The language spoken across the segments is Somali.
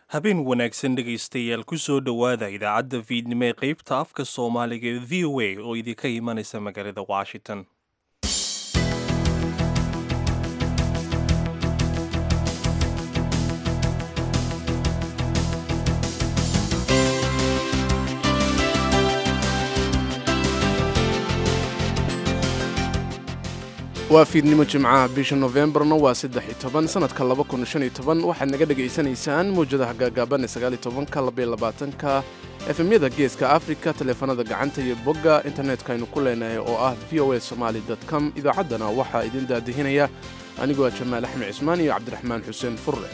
habeen wanaagsan dhegaystayaal ku soo dhowaada idaacadda fiidnimo ee qaybta afka soomaaliga ee v o a oo idinka imanaysa magaalada washington waa fiidnimo jimcaha bisha nofembarna waa saddex iyo toban sanadka laba kun shan iyo toban waxaad naga dhegaysanaysaan mawjadaha gaagaaban ee sagaal iyo tobanka labaiyo labaatanka efemyada geeska afrika taleefanada gacanta iyo bogga internetka aynu ku leenahay oo ah v o a somaali com idaacaddana waxaa idin daadihinaya anigoo jamaal axmed cismaan iyo cabdiraxmaan xuseen furre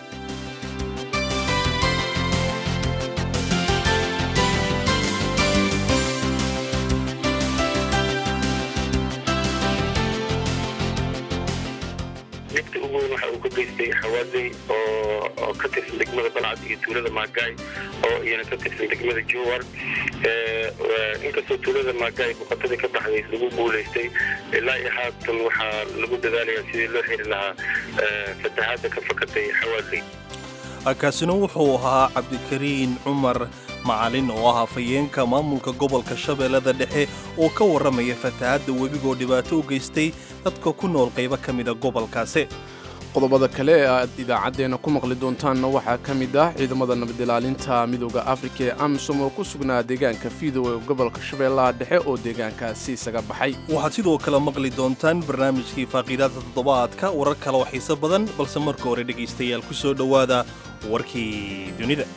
midka ugu weyn waxa uu ka geystay xawaaley oo ka tirsan degmada balcad iyo tuulada maagaay oo iyana ka tirsan degmada jowar inkastoo tuulada maagaay boqotadii ka baxday lagu guulaystay ilaa iyo haatan waxaa lagu dadaalayaa sidii loo xiri lahaa fatahaadda ka fakatay xawaaley kaasina wuxuu ahaa cabdikariin cumar macalin oo ah hafayeenka maamulka gobolka shabeellada dhexe oo ka warramaya fatahaadda webigoo dhibaato u geystay dadka ku nool qaybo ka mida gobolkaasi qodobada kale ee aad idaacaddeenna ku maqli doontaanna waxaa ka mid ah ciidamada nabadilaalinta midooda afrika ee amisom oo ku sugnaa deegaanka fiidow ee gobolka shabeellaha dhexe oo deegaankaasi isaga baxay waxaad sidoo kale maqli doontaan barnaamijkii faaqiidaadka toddobaadka warar kale oo xiiso badan balse marka hore dhegaystayaal ku soo dhowaada warkii dunida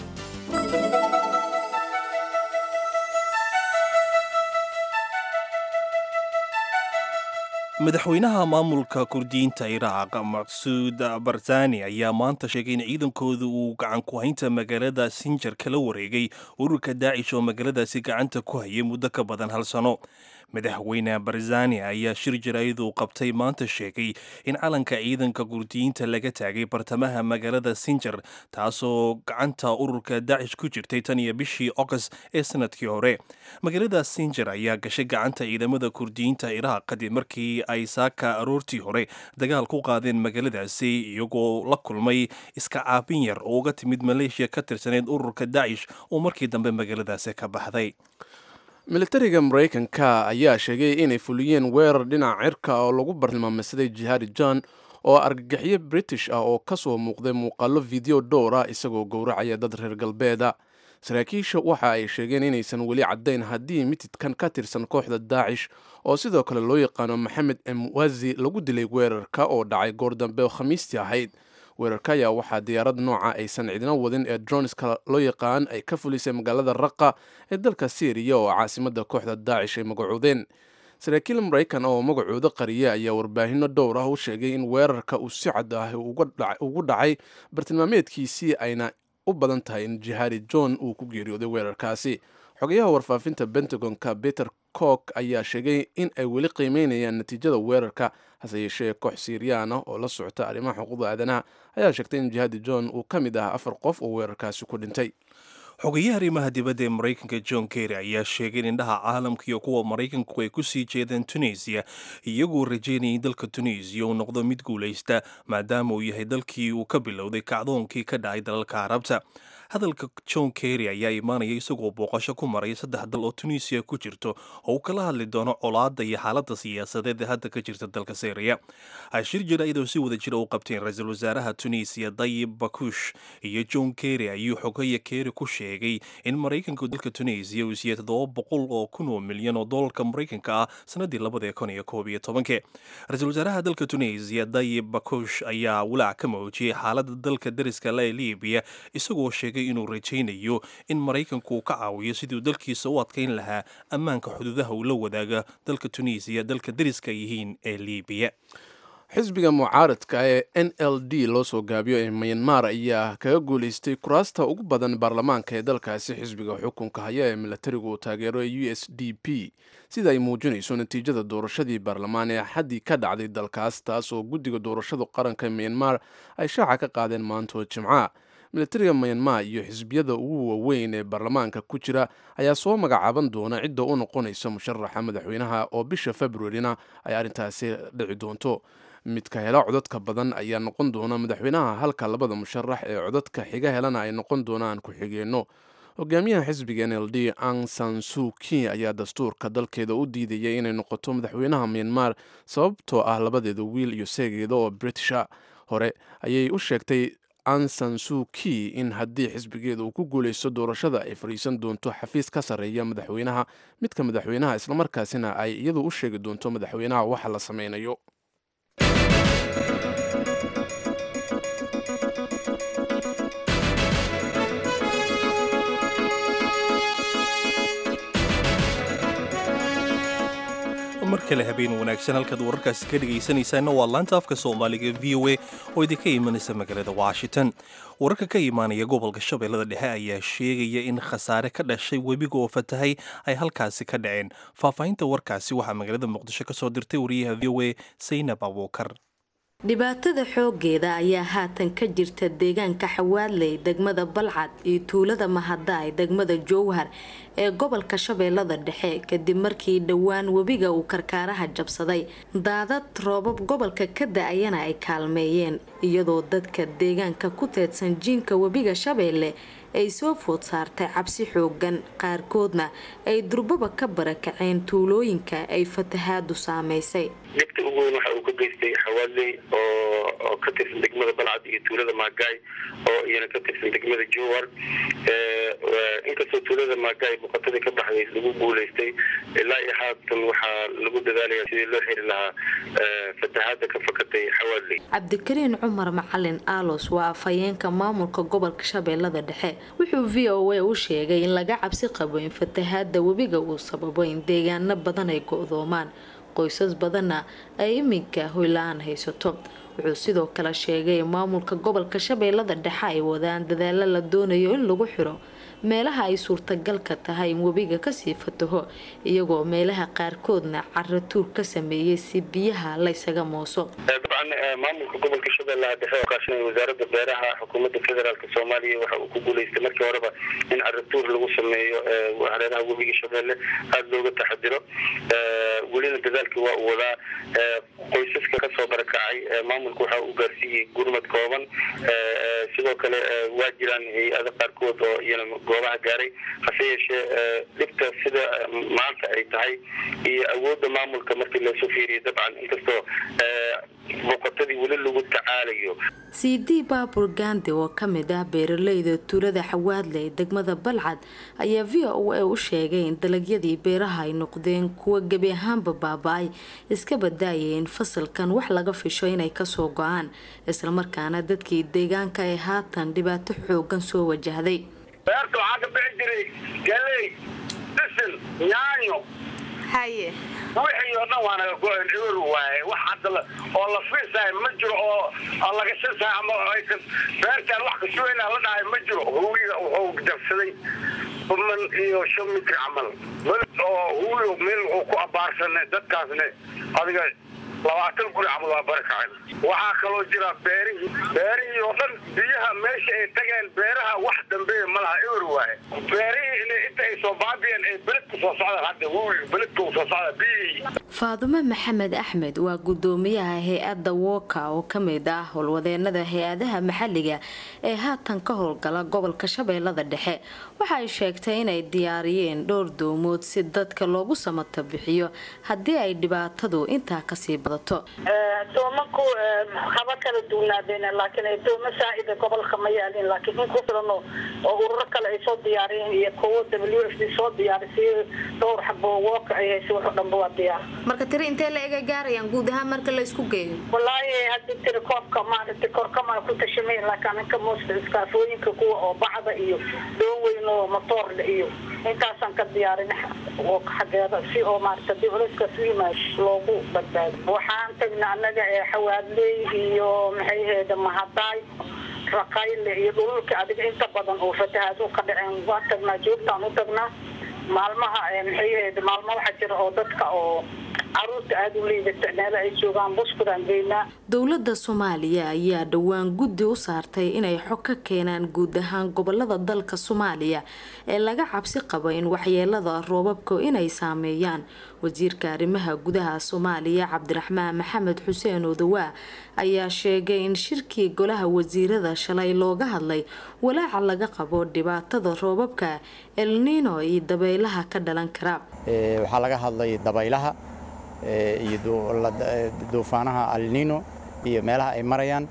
madaxweynaha maamulka kurdiyiinta iraaq maqsuud barzani ayaa maanta sheegay in ciidankooda uu gacan ku haynta magaalada sinjar kala wareegay ururka daacish oo magaaladaasi gacanta ku hayay muddo ka badan hal sano madaxweyne barzani ayaa shir jaraa'id uu qabtay maanta sheegay in calanka ciidanka kurdiyiinta laga taagay bartamaha magaalada sinjar taasoo gacanta ururka daacish ku jirtay tan iyo bishii ogost ee sanadkii hore magaalada sinjar ayaa gashay gacanta ciidamada kurdiyiinta iraaq kadib markii ay saaka aroortii hore dagaal ku qaadeen magaaladaasi iyagoo la kulmay iska caabin yar oo uga timid maleeshiya ka tirsaneyd ururka daacish oo markii dambe magaaladaasi ka baxday militariga maraykanka ayaa sheegay inay fuliyeen weerar dhinaca cirka oo lagu bartilmaameysaday jihaadi john oo argagixyo british ah oo ka soo muuqday muuqaallo video dhowr ah isagoo gowracaya dad reer galbeeda saraakiisha waxa ay sheegeen inaysan weli caddayn haddii mitidkan ka tirsan kooxda daacish oo sidoo kale loo yaqaano maxamed emwazi lagu dilay weerarka oo dhacay goor dambe oo khamiistii ahayd weerarka ayaa waxaa diyaarad nooca aysan cidina wadin ee dronska loo yaqaan ay ka fulisay magaalada raqa ee dalka syriya oo caasimada kooxda daacish ay magacoodeen saraakiil maraykan oo magacooda qariya ayaa warbaahinno dhowr ah u sheegay in weerarka uu si cad ah ugu dhacay bartilmaameedkiisii ayna u badan tahay in jihaadi john uu ku geeriyooday weerarkaasi xogayaha warfaafinta pentagonka peter cook ayaa sheegay in ay weli qiimeynayaan natiijada weerarka hase yeeshee koox siiriyaan ah oo la socota arrimaha xuquuqda aadanaha ayaa sheegtay in jihaadi john uu ka mid ah afar qof oo weerarkaasi ku dhintay xogeyaha arrimaha dibadda ee maraykanka john kerry ayaa sheegay in indhaha caalamka iyo kuwa maraykanku ay ku sii jeedeen tunisiya iyagoo rajaynayay in dalka tunisiya uu noqdo mid guulaysta maadaama uu yahay dalkii uu ka bilowday kacdoonkii ka dhacay dalalka carabta hadalka john kerry ayaa imaanaya isagoo booqasho ku maraya saddex dal oo tunisiya ku jirto oo uu kala hadli doono colaadda iyo xaaladda siyaasadeed ee hadda ka jirta dalka syriya shir jaraa'id oo si wada jira u qabteen ra-iisul wasaaraha tunisiya dayib bakush iyo john kerry ayuu xogaya kerry ku sheegay in maraykanku dalka tunisiya uu siiyey toddoba boqol oo kun oo milyan oo doolarka maraykanka ah sanadii labada kun iyo koob iyo tobankii ra-iisul wasaaraha dalka tunisiya dayib bakush ayaa walaac ka muujiyey xaaladda dalka dariska la ee libiya isagoo sheegay inuu rajaynayo in maraykanku uu ka caawiyo sidii dalkiisa u adkayn lahaa ammaanka xuduudaha uu la wadaaga dalka tunisiya dalka dariska yihiin ee libiya xisbiga mucaaradka ee n l d loo soo gaabiyo ee myanmar ayaa kaga guulaystay kuraasta ugu badan baarlamaanka ee dalkaasi xisbiga xukunka haya ee milatarigu uu taageero u s d p sida ay muujinayso natiijada doorashadii baarlamaan ee xaddii ka dhacday dalkaas taas oo guddiga doorashada qaranka ee myanmar ay shaaca ka qaadeen maantoo jimca milatariga myanmar iyo xisbiyada ugu waaweyn ee baarlamaanka ku jira ayaa soo magacaaban doona cidda u noqonaysa musharaxa madaxweynaha oo bisha februarina ay arrintaasi dhici doonto midka hela codadka badan ayaa noqon doona madaxweynaha halka labada musharax ee codadka xiga helana ay noqon doonaan ku-xigeenno hogaamiyaha xisbiga n l d ang san suki ayaa dastuurka dalkeeda u diidayay inay noqoto madaxweynaha myanmar sababtoo ah labadeeda wiil iyo seegeeda oo britisha hore ayay u sheegtay ansan suki in haddii xisbigeeda uu ku guuleysto doorashada ay fadhiisan doonto xafiis ka sarreeya madaxweynaha midka madaxweynaha islamarkaasina ay iyadu u sheegi doonto madaxweynaha waxa la sameynayo mar kale habeen wanaagsan halkaad wararkaasi ka dhegaysanaysaanna waa laanta afka soomaaliga v o a oo idinka imanaysa magaalada washington wararka ka imaanaya gobolka shabeellada dhexe ayaa sheegaya in khasaare ka dhashay webiga oo fatahay ay halkaasi ka dhaceen faahfaahinta warkaasi waxaa magaalada muqdisho ka soo dirtay wariyaha v o a saynab abuukar dhibaatada xoogeeda ayaa haatan ka jirta deegaanka xawaadley degmada balcad iyo tuulada mahadaay degmada jowhar ee gobolka shabeellada dhexe kadib markii dhowaan webiga uu karkaaraha jabsaday daadad roobab gobolka ka da-ayana ay kaalmeeyeen iyadoo dadka deegaanka ku teedsan jiinka webiga shabeelle ay soo food saartay cabsi xoogan qaarkoodna ay durbaba ka barakaceen tuulooyinka ay fatahaadu saameysay dhibta ugu weyn waxa uu ka geystay xawaadley oo ka tirsan degmada balcad iyo tuulada maagaay oo iyana ka tirsan degmada jowar inkastoo tuulada maagaay boqotadii ka baxday lagu guuleystay ilaa iyo haatan waxaa lagu dadaalaya sidii loo xiri lahaa fatahaada ka fakatay xawaadley cabdikariin cumar macalin aalos waa afhayeenka maamulka gobolka shabeellada dhexe wuxuu v o a u sheegay in laga cabsi qabo in fatahaada webiga uu sababo in deegaano badan ay go-doomaan qoysas badanna ay iminka hoyla-aan haysato wuxuu sidoo kale sheegay in maamulka gobolka shabeellada dhexe ay wadaan dadaalo la doonayo in lagu xiro meelaha ay suurtagalka tahay in webiga kasii fataho iyagoo meelaha qaarkoodna caro tuur ka sameeyay si biyaha laysaga mooso dabcan maamulka gobolka shabeellaha dhexe oo kaashanaya wasaaradda beeraha xukuumadda federaalk soomaaliya waxa uu ku guuleystay markii horeba in caratuur lagu sameeyo hareeraha webiga shabeelle aada looga taxadiro welina dadaalkii waa uu wadaa qoysaska kasoo barakacay maamulka waxa uu gaarsiiyey gurmad kooban sidoo kale waa jiraan hay-ada qaarkood oo iyana goobaha gaaray hase yeeshee dhibta sida maanta ay tahay iyo awoodda maamulka markii lasoo fiiriyo dabcan inkastoo boqotadii weli lagu tacaalayo cd baabur gandi oo kamid ah beeraleyda tuulada xawaadley degmada balcad ayaa v o a u sheegay in dalagyadii beeraha ay noqdeen kuwa gebi ahaanba baaba-ay iska badaayay in fasalkan wax laga fisho inay kasoo go-aan islamarkaana dadkii deegaanka ay haatan dhibaato xoogan soo wajahday beerta waxaa ka bixi jiray galey dhisin yaanyo haye wixii oo dhan waa naga go-en ewer waaye wax hadda oo la fiirsahay ma jiro oo laga shansahay ama aysan beertaan wax kasuweynaa la dhahay ma jiro huwiga wuxuu jabsaday man iyo shan mitr camal oo huwiga meel wuxuu ku abaarsanay dadkaasne adiga labaatan guri camal waa barakacen waxaa kaloo jira beerihii beerihii oo dhan biyaha meesha ay tageen beeraha wax dambeeya ma laha ewer waaye beerihii in inta ay soo baabiyeen ay beledka soo socdaan hadda huwiga beledka uu soo socda biyihii faadumo maxamed axmed waa gudoomiyaha hay-adda woka oo kamid ah howlwadeenada hay-adaha maxaliga ee haatan ka howlgala gobolka shabeellada dhexe waxay sheegtay inay diyaariyeen dhowr doomood si dadka loogu samata bixiyo haddii ay dhibaatadu intaa kasii badato doomanku haba kala duwnaadeen laakiin doomo saa-ida gobolka ma yaalin laakiin in ku filan oo ururo kale ay soo diyaariyeen iyo kuwo w f d soo diyaarisay dhowr xabo woka ay haysa wax o dhanba waa diyaar marka tiri intee la ega gaarayaan guud ahaan marka la isku geeyo walaahi hadii tiri koobka maaragtay korkama ku tashameen laakiin anka moosta iskaafooyinka kuwa oo bacda iyo doon weyn oo matoorle iyo intaasaan ka diyaarin xageeda si oo maarata hadii culayskaas u yimaad loogu badbaado waxaan tagna annaga ee xawaadley iyo maxay aheeda mahadaay raqayle iyo dhululka adiga inta badan oo fatahaad u ka dhaceen waan tagnaa joogtaan u tagnaa maalmaha maxay aheed maalmo waxaa jira oo dadka oo caruurta aada u liidata meelo ay joogaan buskudaan geynaa dowladda soomaaliya ayaa dhowaan guddi u saartay inay xog ka keenaan guud ahaan gobolada dalka soomaaliya ee laga cabsi qabo in waxyeelada roobabka inay saameeyaan wasiirka arrimaha gudaha soomaaliya cabdiraxmaan maxamed xuseen odawaa ayaa sheegay in shirkii golaha wasiirada shalay looga hadlay walaaca laga qabo dhibaatada roobabka elnino iyo dabaylaha ka dhalan kara waxaa laga hadlay dabaylaha iyo duufaanaha alnino iyo meelaha ay marayaan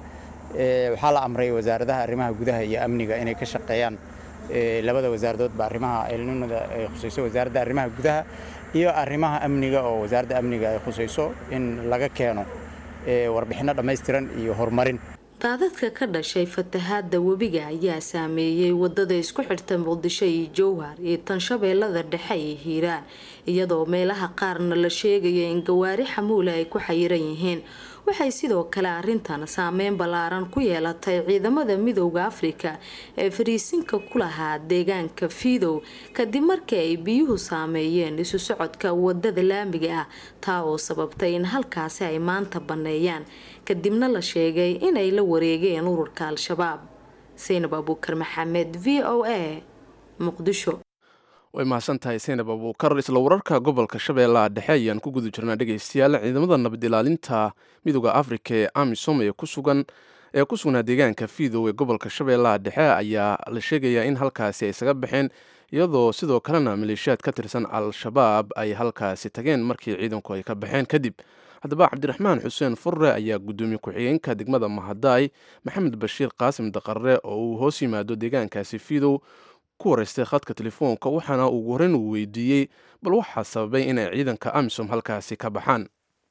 waxaa la amray wasaaradaha arrimaha gudaha iyo amniga inay ka shaqeeyaan labada wasaaradoodba arrimaha elninada ay khusayso wasaaradda arrimaha gudaha iyo arrimaha amniga oo wasaaradda amniga ay khusayso in laga keeno warbixinno dhammaystiran iyo horumarin daadadka ka dhashay fatahaada webiga ayaa saameeyey wadada isku xidhta muqdisho iyo jowhar iyo tan shabeellada dhexe iyo hiiraan iyadoo meelaha qaarna la sheegayo in gawaari xamuula ay ku xayiran yihiin waxay sidoo kale arintan saameyn ballaaran ku yeelatay ciidamada midooda afrika ee fariisinka ku lahaa deegaanka fiidow kadib markii ay biyuhu saameeyeen isu socodka wadada laamiga ah taa oo sababtay in halkaasi ay maanta banneeyaan kadibna la sheegay inay la wareegeen ururka al-shabaab saynab abuukar maxamed v o a muqdisho way mahadsan tahay saynab abuukar isla wararka gobolka shabeellaha dhexe ayaan ku guda jirnaa dhegaystayaal ciidamada nabad ilaalinta midooda afrika ee amisom ee kusugan ee ku sugnaa deegaanka fiidow ee gobolka shabeellaha dhexe ayaa la sheegayaa in halkaasi ay isaga baxeen iyadoo sidoo kalena maleeshiyaad ka tirsan al-shabaab ay halkaasi tageen markii ciidanku ay ka baxeen kadib haddaba cabdiraxmaan xuseen furre ayaa guddoomiye ku-xigeenka degmada mahadaay maxamed bashiir qaasim daqarre oo uu hoos yimaado deegaankaasi fiidow ku wareystay khadka telefoonka waxaana ugu horreyn uu weydiiyey bal waxaa sababay inay ciidanka amisom halkaasi ka baxaan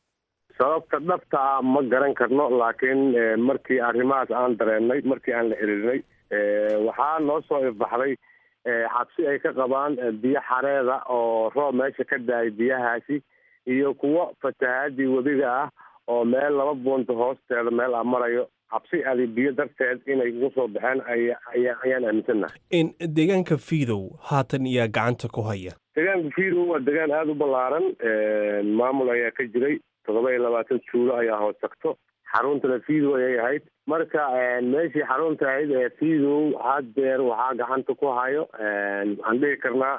sababta dhabta ah ma garan karno laakiin markii arrimahaas aan dareennay markii aan la erinay waxaa noo soo ifbaxday xabsi ay ka qabaan biyo xareeda oo roob meesha ka daayay biyahaasi iyo kuwo fatahaadii webiga ah oo meel laba buunta hoosteeda meel a marayo cabsi adi biyo darteed inay ugu soo baxeen ayaan aaminsannahay deegaanka fiidow haatan iyaa gacanta ku haya deegaanka fiidow waa deegaan aada u ballaaran maamul ayaa ka jiray toddoba iyo labaatan juulo ayaa hoos tagto xaruntana fiidow ayay ahayd marka meeshii xarunta ahayd ee fiidow haddeer waxaa gacanta ku hayo waxaan dhihi karnaa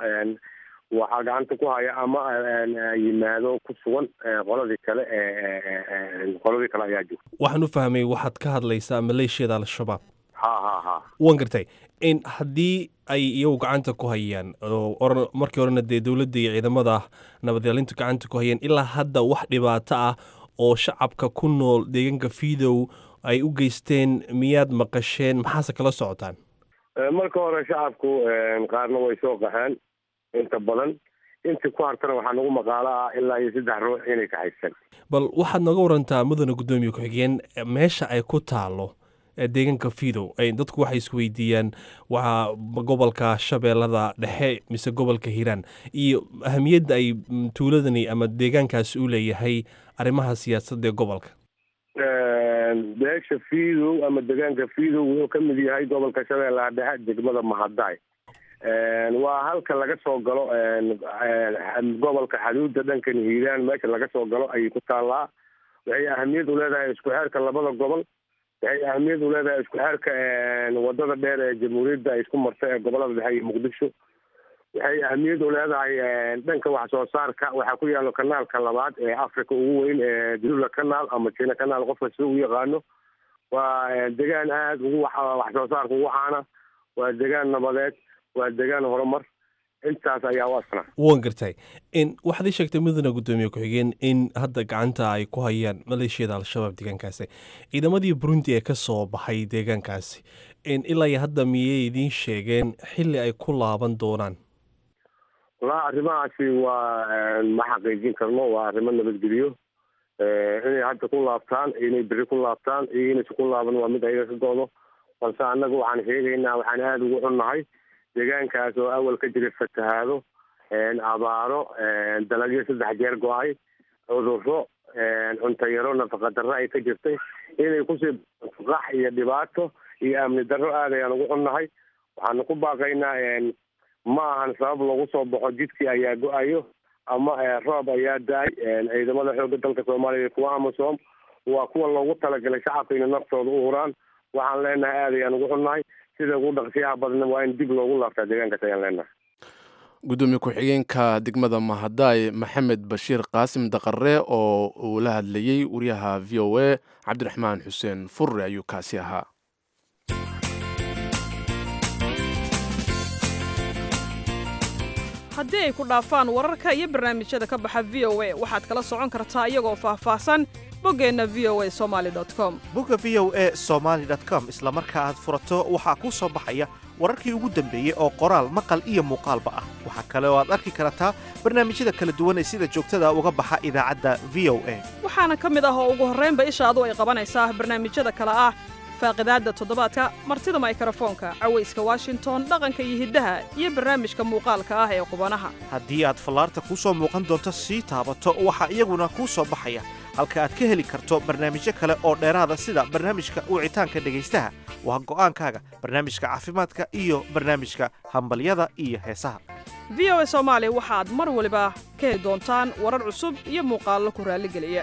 waxaa gacanta ku haya ama yimaado ku sugan qoladii kale qoladii kale ayaa joogta waxaan u fahmay waxaad ka hadlaysaa maleeshiyada al-shabaab ha ha ha waan gartay in haddii ay iyagu gacanta ku hayaan oo markii horena dee dowladda iyo ciidamada nabadyalintu gacanta ku hayeen ilaa hadda wax dhibaato ah oo shacabka ku nool deegaanka fiidow ay u geysteen miyaad maqasheen maxaase kala socotaan marka hore shacabku qaarna way soo qaxeen inta badan intii ku hartana waxaa nagu maqaalo ah ilaa iyo saddex ruux inay kaxayseen bal waxaad nooga warantaa mudane guddoomiye ku-xigeen meesha ay ku taalo deegaanka fiidow dadku waxay isweydiiyaan waa gobolka shabeellada dhexe mise gobolka hiiraan iyo ahamiyadda ay tuuladani ama deegaankaasi u leeyahay arrimaha siyaasadda ee gobolka beesha fiidow ama deegaanka fiidow wuxuu ka mid yahay gobolka shabeellaha dhexe degmada mahadaay waa halka laga soo galo gobolka xaduudda dhankan hiiraan meesha laga soo galo ayay ku taallaa waxay ahamiyad u leedahay isku xeerka labada gobol waxay ahamiyad u leedahay isku xeerka wadada dheer ee jamhuuriyadda ay isku marta ee gobolada dhexe iyo muqdisho waxay ahamiyad u leedahay dhanka wax soo saarka waxaa ku yaalo kanaalka labaad ee africa ugu weyn ee dulula kanaal ama jina kanaal qofka sida u yaqaano waa degaan aada ugu wax soo saarka ugu caana waa degaan nabadeed waa degaan horumar intaas ayaa u asna waan gartay in waxaad ii sheegtay mudane guddoomiye ku-xigeen in hadda gacanta ay ku hayaan maleeshiyada al-shabaab deegaankaasi ciidamadii burundi ee ka soo baxay deegaankaasi ilaa iyo hadda miyay idiin sheegeen xilli ay ku laaban doonaan wallaa arrimahaasi waa ma xaqiijin karno waa arrimo nabadgeliyo inay hadda ku laabtaan inay beri ku laabtaan iyo inaysa ku laaban waa mid ayaga ka go-do balse annaga waxaan sheegaynaa waxaan aada ugu xunnahay deegaankaas oo awal ka jiray fatahaado abaaro dalagyo saddex jeer go-ay cuduro cuntayaro nafaqa darro ay ka jirtay inay kusii qax iyo dhibaato iyo amni darro aad ayaan ugu xunnahay waxaanu ku baaqaynaa ma ahan sabab lagu soo baxo jidkii ayaa go-ayo ama roob ayaa da-ay ciidamada xoogga dalka soomaaliya iyo kuwa amasom waa kuwa loogu talagalay shacabka inay naftooda u huraan waxaan leenahay aad ayaan ugu xunnahay sida ugu dhaqsiyaha badna waa in dib loogu laabtaa deegaankaas ayaan leenahay gudoomiye ku-xigeenka degmada mahadaay maxamed bashiir qaasim daqare oo uu la hadlayey wariyaha v o a cabdiraxmaan xuseen furre ayuu kaasi ahaa haddii ay ku dhaafaan wararka iyo barnaamijyada ka baxa v o a waxaad kala socon kartaa iyagoo faahfaahsan boggeenna v o a somaali com bogga v o a somaali com isla marka aad furato waxaa kuu soo baxaya wararkii ugu dambeeyey oo qoraal maqal iyo muuqaalba ah waxaa kale oo aad arki kartaa barnaamijyada kala duwan ee sida joogtada uga baxa idaacadda v o a waxaana ka mid ah oo ugu horraynba ishaadu ay qabanaysaa barnaamijyada kale ah faaqidaadda toddobaadka martida maykarafoonka cawayska washington dhaqanka iyo hiddaha iyo barnaamijka muuqaalka ah ee qubanaha haddii aad fallaarta kuu soo muuqan doonto sii taabato waxaa iyaguna kuu soo baxaya halka aad ka heli karto barnaamijyo kale oo dheeraada sida barnaamijka wicitaanka dhegaystaha waa go'aankaaga barnaamijka caafimaadka iyo barnaamijka hambalyada iyo heesaha v o a soomaali waxaad mar waliba ka heli doontaan warar cusub iyo muuqaallo ku raalligeliya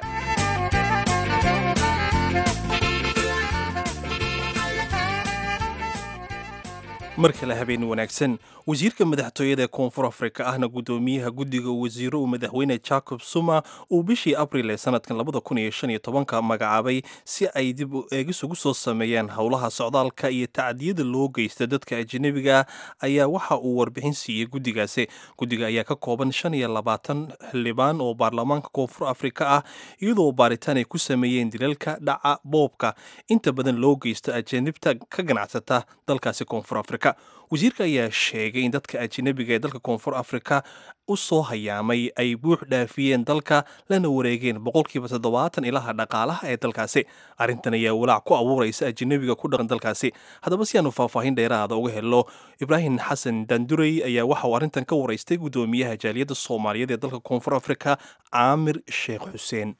mar kale habeen wanaagsan wasiirka madaxtooyada ee koonfur afrika ahna guddoomiyaha guddiga wasiiro uu madaxweyne jacob suma uu bishii abril ee sanadkan labada kun iyo shan iyo tobanka magacaabay si ay dib u eegis ugu soo sameeyaan howlaha socdaalka iyo tacdiyada loo geysta dadka ajanabiga ayaa waxa uu warbixin siiyey guddigaasi guddiga ayaa ka kooban shan iyo labaatan xildhibaan oo baarlamaanka koonfur afrika ah iyadoo baaritaan ay ku sameeyeen dilalka dhaca boobka inta badan loo geysto ajanibta ka ganacsata dalkaasi koonfur afrika wasiirka ayaa sheegay in dadka ajanabiga ee dalka koonfur afrika u soo hayaamay ay buux dhaafiyeen dalka lana wareegeen boqolkiiba toddobaatan ilaha dhaqaalaha ee dalkaasi arrintan ayaa walaac ku abuuraysa ajanabiga ku dhaqan dalkaasi haddaba si aanu faahfaahin dheeraada uga helno ibraahim xasan dandurey ayaa waxa uu arrintan ka waraystay guddoomiyaha jaaliyadda soomaaliyeed ee dalka koonfur afrika caamir sheekh xuseen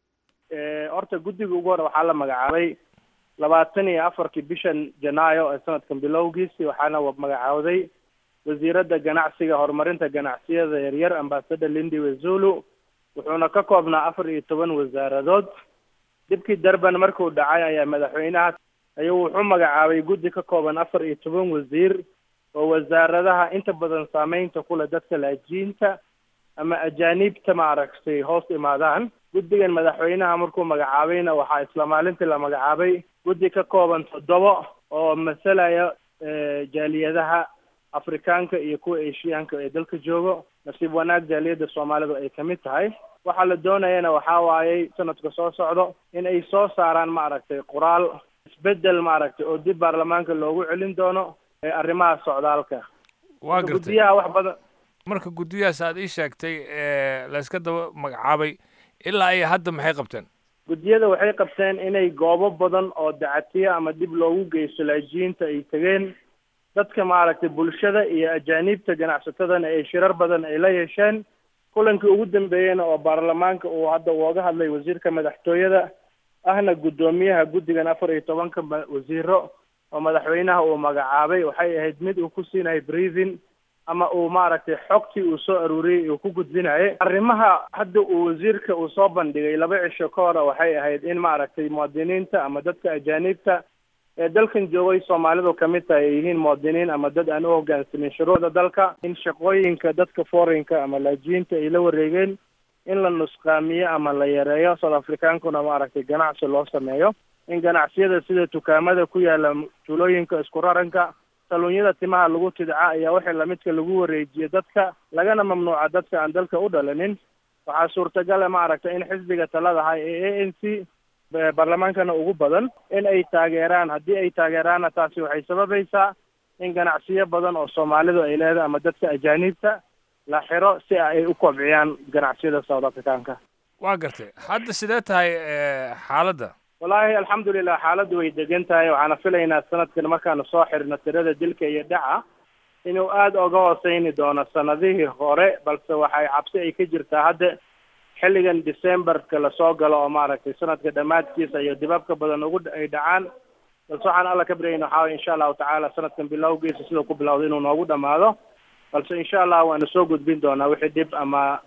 horta guddiga ugu hore waxaa la magacaabay labaatan iyo afarkii bishan janaayo ee sanadkan bilowgiisi waxaana magacaawday wasiiradda ganacsiga horumarinta ganacsiyada yaryar ambasador lindi wezulu wuxuuna ka koobnaa afar iyo toban wasaaradood dibkii durban markuu dhacay ayaa madaxweynaha ayuu wuxuu magacaabay guddi ka kooban afar iyo toban wasiir oo wasaaradaha inta badan saameynta kule dadka laajiinta ama ajaaniibta maaragtay hoos imaadaan guddigan madaxweynaha markuu magacaabayna waxaa isla maalintii la magacaabay guddi ka kooban toddobo oo masalaya jaaliyadaha afrikaanka iyo kuwa eshiyaanka ee dalka joogo nasiib wanaag jaaliyadda soomaalidu ay kamid tahay waxaa la doonayana waxaa waayey sanadka soo socdo in ay soo saaraan maaragtay qoraal isbedel maaragtay oo dib baarlamaanka loogu celin doono arrimaha socdaalka waa gartay guddiyaha wax badan marka guddiyahaas aad ii sheegtay layska daba magacaabay ilaa ay hadda maxay qabteen guddiyada waxay qabteen inay goobo badan oo dacatiya ama dib loogu geysto laajiyiinta ay tegeen dadka maaragtay bulshada iyo ajaaniibta ganacsatadana ay shirar badan ay la yeesheen kulankii ugu dambeeyeyna oo baarlamaanka uu hadda uoga hadlay wasiirka madaxtooyada ahna guddoomiyaha guddigan afar iyo tobanka wasiiro oo madaxweynaha uu magacaabay waxay ahayd mid uu ku siinayo breathing ama uu maaragtay xogtii uu soo aruuriyey uu ku gudbinayay arrimaha hadda uu wasiirka uu soo bandhigay laba cisho ka hore waxay ahayd in maaragtay muwaadiniinta ama dadka ajaaniibta ee dalkan joogay soomaalidu kamid tahay ay yihiin muwaadiniin ama dad aan u hogaansamin shuruucda dalka in shaqooyinka dadka foreign-ka ama laajiyiinta ay la wareegeen in la nusqaamiyo ama la yareeyo south africaankuna maaragtay ganacsi loo sameeyo in ganacsiyada sida dukaamada ku yaala tuulooyinka isku raranka saluunyada timaha lagu tidca ayaa wixii lamidka lagu wareejiyo dadka lagana mamnuuca dadka aan dalka u dhalanin waxaa suurtagala maaragtay in xisbiga taladahay ee a n c baarlamaankana ugu badan in ay taageeraan haddii ay taageeraanna taasi waxay sababaysaa in ganacsiyo badan oo soomaalidu ay leedahay ama dadka ajaaniibta la xiro si ay u kobciyaan ganacsiyada south africaanka waa gartay hadda sidee tahay xaaladda wallaahi alxamdulilah xaaladdu way degan tahay waxaana filaynaa sanadkan markaanu soo xirno tirada dilka iyo dhaca inuu aada oga hooseyni doono sanadihii hore balse waxay cabsi ay ka jirtaa hadda xilligan decemberka lasoo galo oo maaragtay sanadka dhammaadkiisa iyo dibabka badan ugu ay dhacaan balse waxaan alla ka baryayna waxaa waye insha allahu tacaala sanadkan bilowgiisa siduu ku bilowda inuu noogu dhamaado balse insha allah waanu soo gudbin doonaa wixii dhib ama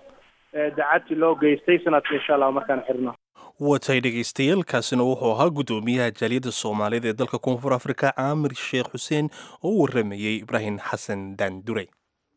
dacati loo geystay sanadka insha allah markaan xirno watay dhegaystayaal kaasina wuxuu ahaa guddoomiyaha jaaliyadda soomaalida ee dalka koonfur afrika caamir sheekh xuseen oo u waramayey ibraahim xasan daandurey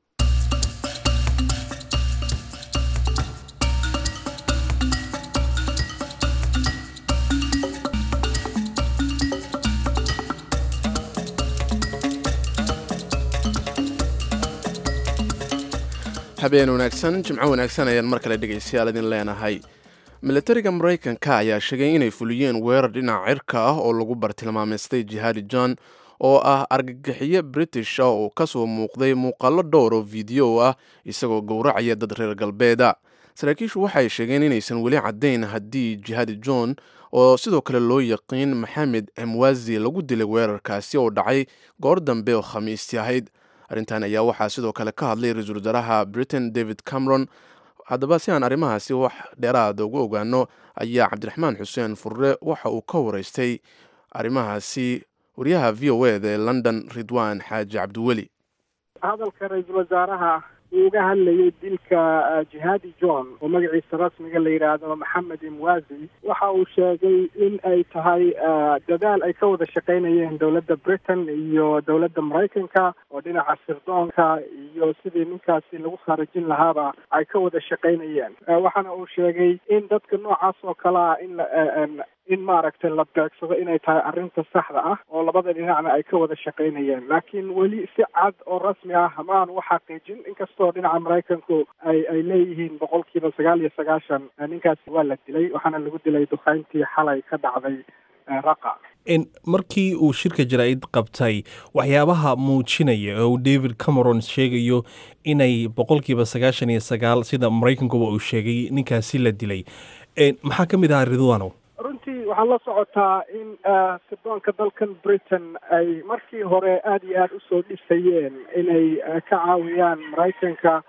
habeen wanaagsan jimco wanaagsan ayaan mar kale dhegaystayaal idin leenahay milatariga maraykanka ayaa sheegay inay fuliyeen weerar dhinaca cirka ah oo lagu bartilmaameystay jihaadi john oo ah argagixiye british ah oo kasoo muuqday muuqaalo dhowr oo video ah isagoo gowracaya dad reer galbeeda saraakiishu waxay sheegeen inaysan weli caddayn haddii jihaadi john oo sidoo kale loo yaqiin maxamed emwazi lagu dilay weerarkaasi oo dhacay goor dambe oo khamiistii ahayd arrintan ayaa waxaa sidoo kale ka hadlay ra-iisul wasaaraha britain david cameron haddaba si aan arrimahaasi wax dheeraada ugu ogaano ayaa cabdiraxmaan xuseen furre waxa uu ka waraystay arrimahaasi wariyaha v o eda ee london ridwan xaaji cabdiweli hadalka ra-iisul wasaaraha uu uga hadlayay dilka jihaadi john oo magaciisa rasmiga la yidhaahdo maxamed imwazi waxa uu sheegay in ay tahay dadaal ay ka wada shaqaynayeen dowladda britain iyo dowladda maraykanka oo dhinaca sirdoonka iyo sidii ninkaasi lagu khaarajin lahaaba ay ka wada shaqaynayeen waxaana uu sheegay in dadka noocaas oo kale ah in in maaragtay la beegsado inay tahay arrinta saxda ah oo labada dhinacna ay ka wada shaqaynayeen laakiin weli si cad oo rasmi ah maanu u xaqiijin inkastoo dhinaca maraykanku ay ay leeyihiin boqolkiiba sagaal iyo sagaashan ninkaasi waa la dilay waxaana lagu dilay dukayntii xalay ka dhacday raqa markii uu shirka jaraa'id qabtay waxyaabaha muujinaya oo david cameron sheegayo inay boqolkiiba sagaashan iyo sagaal sida maraykankuba uu sheegay ninkaasi la dilay maxaa ka mid ahaa ridwano runtii waxaad la socotaa in sirdoonka dalkan britain ay markii hore aada iyo aada usoo dhisayeen inay ka caawiyaan maraykanka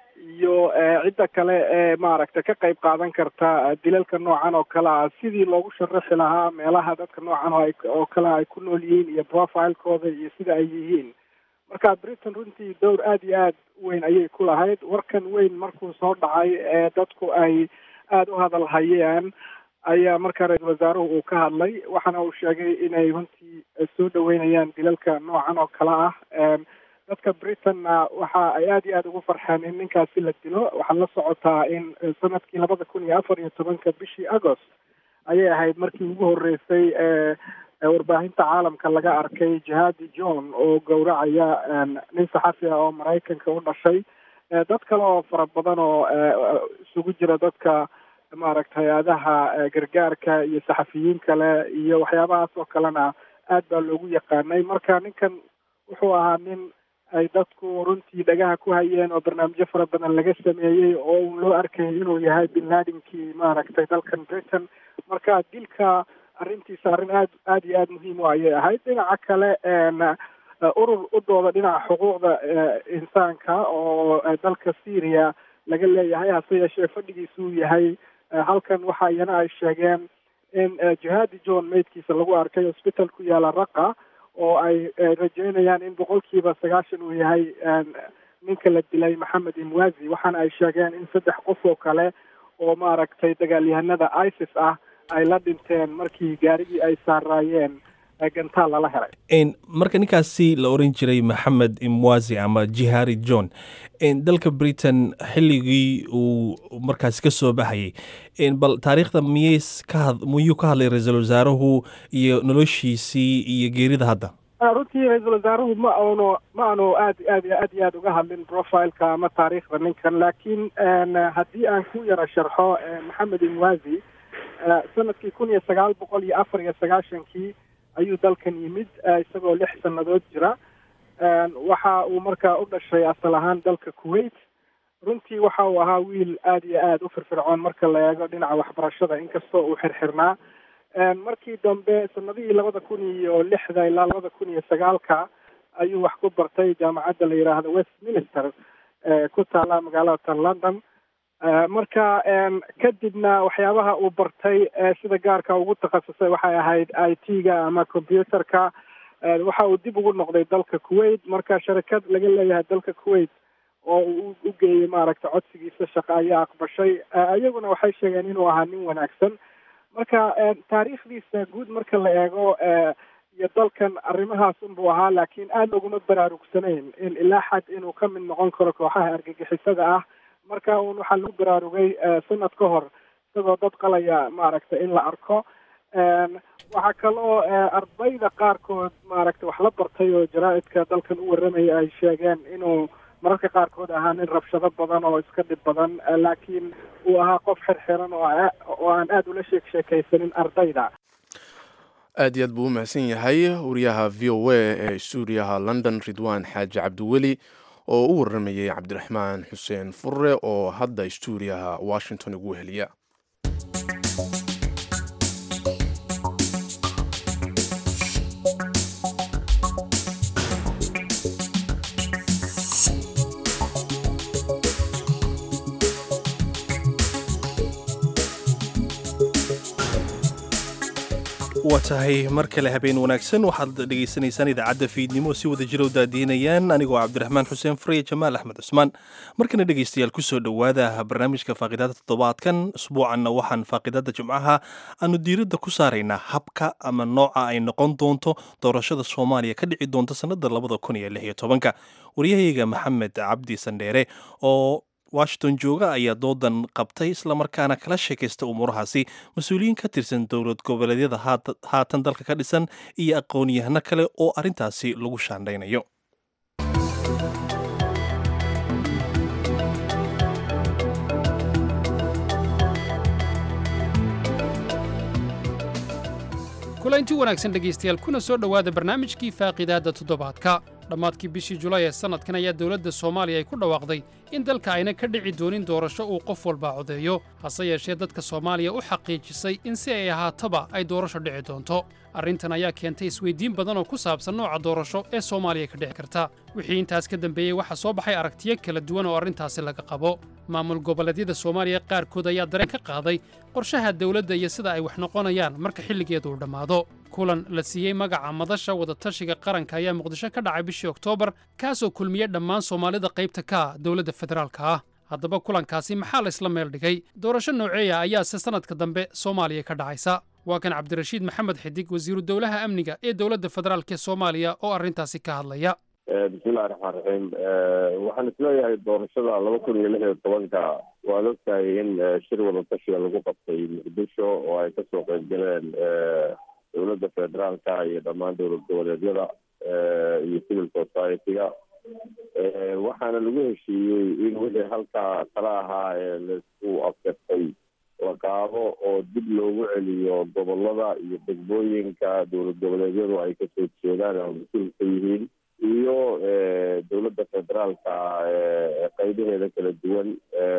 iyo cidda kale ee maaragtay ka qayb qaadan karta dilalka noocan oo kale ah sidii loogu sharaxi lahaa meelaha dadka noocan oo oo kale ay ku nool yihiin iyo profilekooda iyo sida ay yihiin marka britain runtii dowr aada iyo aada weyn ayay ku lahayd warkan weyn markuu soo dhacay ee dadku ay aada u hadal hayeen ayaa markaa ra-iisul wasaaruhu uu ka hadlay waxaana uu sheegay inay runtii soo dhaweynayaan dilalka noocan oo kale ah dadka britainna waxa ay aada iyo aada ugu farxeen in ninkaasi la dilo waxaad la socotaa in sanadkii labada kun iyo afar iyo tobanka bishii agost ayay ahayd markii ugu horeysay ee warbaahinta caalamka laga arkay jihaadi john oo gowracaya nin saxafi ah oo maraykanka u dhashay dad kale oo fara badan oo isugu jira dadka maaragta hay-adaha gargaarka iyo saxafiyiin kale iyo waxyaabahaas oo kalena aad baa loogu yaqaanay marka ninkan wuxuu ahaa nin ay dadku runtii dhagaha ku hayeen oo barnaamijyo fara badan laga sameeyey oo uu loo arkayay inuu yahay bin laadinkii maaragtay dalkan britain marka dilka arrintiisa arrin aad aada iyo aada muhiim u ayay ahayd dhinaca kale urur u dooda dhinaca xuquuqda insaanka oo dalka syria laga leeyahay hase yeeshee fadhigiisu uu yahay halkan waxa iyana ay sheegeen in jihaadi john maydkiisa lagu arkay hosbital ku yaala raqa oo ay rajeynayaan in boqolkiiba sagaashan uu yahay ninka la dilay maxamed imwazi waxaana ay sheegeen in saddex qof oo kale oo maaragtay dagaalyahanada isis ah ay la dhinteen markii gaarigii ay saaraayeen gantaal lala helay marka ninkaasi la oran jiray maxamed imwazi ama jihari john dalka britain xilligii uu markaasi ka soo baxayay bal taariikhda miyay ka miyuu ka hadlay ra-iisul wasaaruhu iyo noloshiisii iyo geerida hadda runtii ra-iisul wasaaruhu ma aanu ma aanu aad aad aad iyo aad uga hadlin profileka ama taariikhda ninkan laakiin haddii aan ku yara sharxo maxamed imwazi sanadkii kun iyo sagaal boqol iyo afar iyo sagaashankii ayuu dalkan yimid isagoo lix sannadood jira waxa uu markaa u dhashay asal ahaan dalka kuwait runtii waxa uu ahaa wiil aada iyo aada u firfircoon marka la eego dhinaca waxbarashada inkastoo uu xirxirnaa markii dambe sanadihii labada kun iyo lixda ilaa labada kun iyo sagaalka ayuu wax ku bartay jaamacadda la yidhaahdo westminster ku taala magaalada london marka kadibna waxyaabaha uu bartay sida gaarka ugu takhasusay waxay ahayd i t-ga ama computerka waxa uu dib ugu noqday dalka kuwait marka sharikad laga leeyahay dalka kuwait oo uu u geeyey maaragtay codsigiisa shaqo ayaa aqbashay iyaguna waxay sheegeen inuu ahaa nin wanaagsan marka taariikhdiisa guud marka la eego iyo dalkan arrimahaas unbuu ahaa laakiin aada loguma baraarugsanayn in ilaa xad inuu ka mid noqon karo kooxaha argagixisada ah marka un waxaa lagu baraarugay sanad ka hor isagoo dad qalaya maaragtay in la arko waxaa kaloo ardayda qaarkood maaragtay wax la bartay oo jaraa-idka dalkan u warramaya ay sheegeen inuu mararka qaarkood ahaa nin rabshado badan oo iska dhib badan laakiin uu ahaa qof xirxiran oo oo aan aada ula sheek sheekaysanin ardayda aad iyo aad buu u mahadsan yahay wariyaha v o a ee stuudiyaha london ridwan xaaji cabdiweli oo u warramayay cabdiraxmaan xuseen furre oo hadda stuudiyaha washington ugu heliya waa tahay mar kale habeen wanaagsan waxaad dhegaysanaysaan idaacadda fiidnimo si wada jiro daadiinayaan anigoo cabdiraxmaan xuseen fureye jamaal axmed cusmaan markana dhegaystayaal kusoo dhowaada barnaamijka faaqidaada toddobaadkan usbuucanna waxaan faaqidaada jimcaha aanu diiradda ku saaraynaa habka ama nooca ay noqon doonto doorashada soomaaliya ka dhici doonta sannada labada kun iyo lix iyo tobanka waryahayga maxamed cabdi sandheere oo washington jooga ayaa doodan qabtay islamarkaana kala sheekaysta umuurahaasi mas-uuliyiin ka tirsan dowlad goboleedyada haatan dalka ka dhisan iyo aqoon-yahano kale oo arrintaasi lagu shaandhaynayo kulanti wanaagsan dhegaystayaal kuna soo dhowaada barnaamijkii faaqidaadda toddobaadka dhammaadkii bishii julaay ee sannadkan ayaa dowladda soomaaliya ay ku dhawaaqday in dalka ayna ka dhici doonin doorasho uu qof walba codeeyo hase yeeshee dadka soomaaliya u xaqiijisay in si ay ahaataba ay doorasho dhici doonto arrintan ayaa keentay isweyddiin badan oo ku saabsan nooca doorasho ee soomaaliya ka dhici karta wixii intaas ka dambeeyey waxaa soo baxay aragtiyo kala duwan oo arrintaasi laga qabo maamul goboleedyada soomaaliya qaarkood ayaa dareen ka qaaday qorshaha dawladda iyo sida ay wax noqonayaan marka xilligeedu uu dhammaado kulan la siiyey magaca madasha wadatashiga qaranka ayaa muqdisho ka dhacay bishii oktoobar kaasoo kulmiyey dhammaan soomaalida qaybta ka ah dowladda federaalka ah haddaba kulankaasi maxaa la isla meel dhigay doorasho nooceeya ayaase sannadka dambe soomaaliya ka dhacaysa waa kan cabdirashiid maxamed xidig wasiiru dowlaha amniga ee dowladda federaalk ee soomaaliya oo arrintaasi ka hadlaya bismillahi raxmaan raxiim waxaan isleeyahay doorashada laba kun iyo lix iyo tobanka waad ogtahay in shir wadatashiga lagu qabtay muqdisho oo ay kasoo qeyb galeen dowladda federaalka iyo dhammaan dowlad goboleedyada iyo civil society-ga waxaana lagu heshiiyey in wixii halkaa kala ahaa ee laisku afkartay la qaado oo dib loogu celiyo gobolada iyo degmooyinka dowlad goboleedyadu ay kasoo jeedaan oo mas-uul ka yihiin iyo dowladda federaalka qeybaheeda kala duwan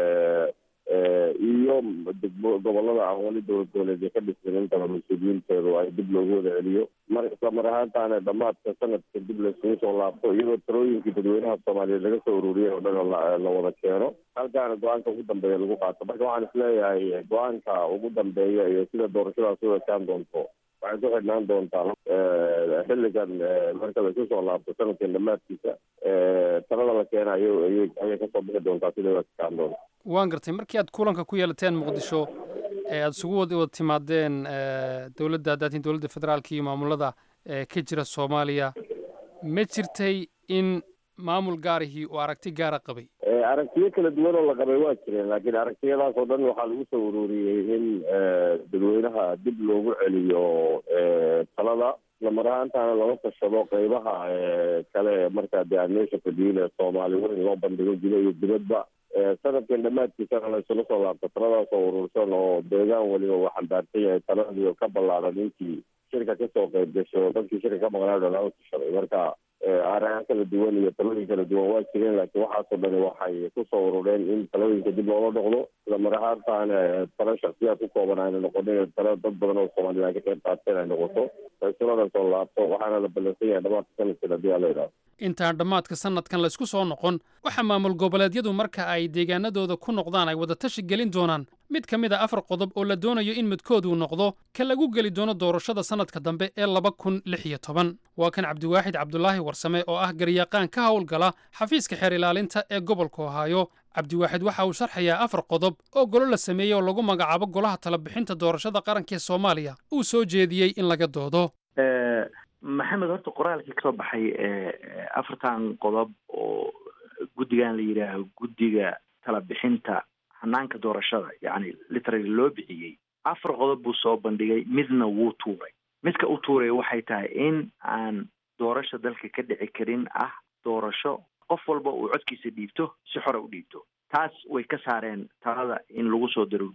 iyo degmo gobolada aan weli dowlad goboleedya ka dhismin intaba mas-uuliyiinteedu ay dib loogu wada celiyo mar isla mar ahaantaana dhammaadka sanadka dib laisugu soo laabto iyadoo talooyinkii dadweynaha soomaaliyeed laga soo ururiyay oo dhan la wada keeno halkaana go-aanka ugu dambeeya lagu qaato marka waxaan isleeyahay go-aanka ugu dambeeya iyo sida doorashadaas u ekaan doonto waxay ku xidhnaan doontaa xilligan marka la isu soo laabto sanadkan dhammaadkiisa talada la keena ay ayay kasoo bixi doontaa sida u ekaan doonto waan gartay markii aad kulanka ku yeelateen muqdisho ee aada isugu wada wada timaadeen dowladda hadaatiin dowladda federaalka iyo maamulada ka jira soomaaliya ma jirtay in maamul gaarihii uu aragti gaara qabay aragtiyo kala duwan oo la qabay waa jireen laakiin aragtiyadaas oo dhan waxaa lagu soo ururiyey in dadweynaha dib loogu celiyo talada lamar ahaantaana lala tashado qeybaha kale markaa dee aan meesha fadhiyin ee soomaali weyn loo bandhigo guda iyo dibadba sanadkan dhammaadkiisana la isula soo laabto taladaas oo urursan oo deegaan weliba uu xambaarsan yahay taladii ka ballaaran intii shirka kasoo qeyb gasho dadkii shirka ka maqnaa dhan la tashaday marka aragaan kala duwan iyo talooyin kala duwan waa jireen laakiin waxaasoo dhani waxay kusoo urureen in talooyinka dib loola noqdo isla mar ahaantaan talo shaksiyaad ku kooban ayna noqonin talo dad badan oo soomaaliya ay ka qayb qaateen ay noqoto faysalada soo laabto waxaana la ballansan yahay dhamaadka sanadkan haddii aa la yidhaahdo intaan dhammaadka sanadkan laysku soo noqon waxaa maamul goboleedyadu marka ay deegaanadooda ku noqdaan ay wadatashi gelin doonaan mid ka mid a afar qodob oo la doonayo in midkooduu noqdo ka lagu geli doono doorashada sannadka dambe ee laba kun lix iyo toban waa kan cabdiwaaxid cabdulaahi warsame oo ah garyaqaan ka howlgala xafiiska xeer ilaalinta ee gobolka ohaayo cabdiwaaxid waxa uu sharxayaa afar qodob oo golo la sameeyey oo lagu magacaabo golaha talabixinta doorashada qaranka ee soomaaliya uu soo jeediyey in laga doodo maxamed horta qoraalkii kasoo baxay afartan qodob oo guddigan la yidhaaho guddiga tala bixinta hanaanka doorashada yacni literally loo bixiyey afar qodob buu soo bandhigay midna wuu tuuray midka u tuuray waxay tahay in aan doorasho dalka ka dhici karin ah doorasho qof walba uu codkiisa dhiibto si xore u dhiibto taas way ka saareen talada in lagu soo daro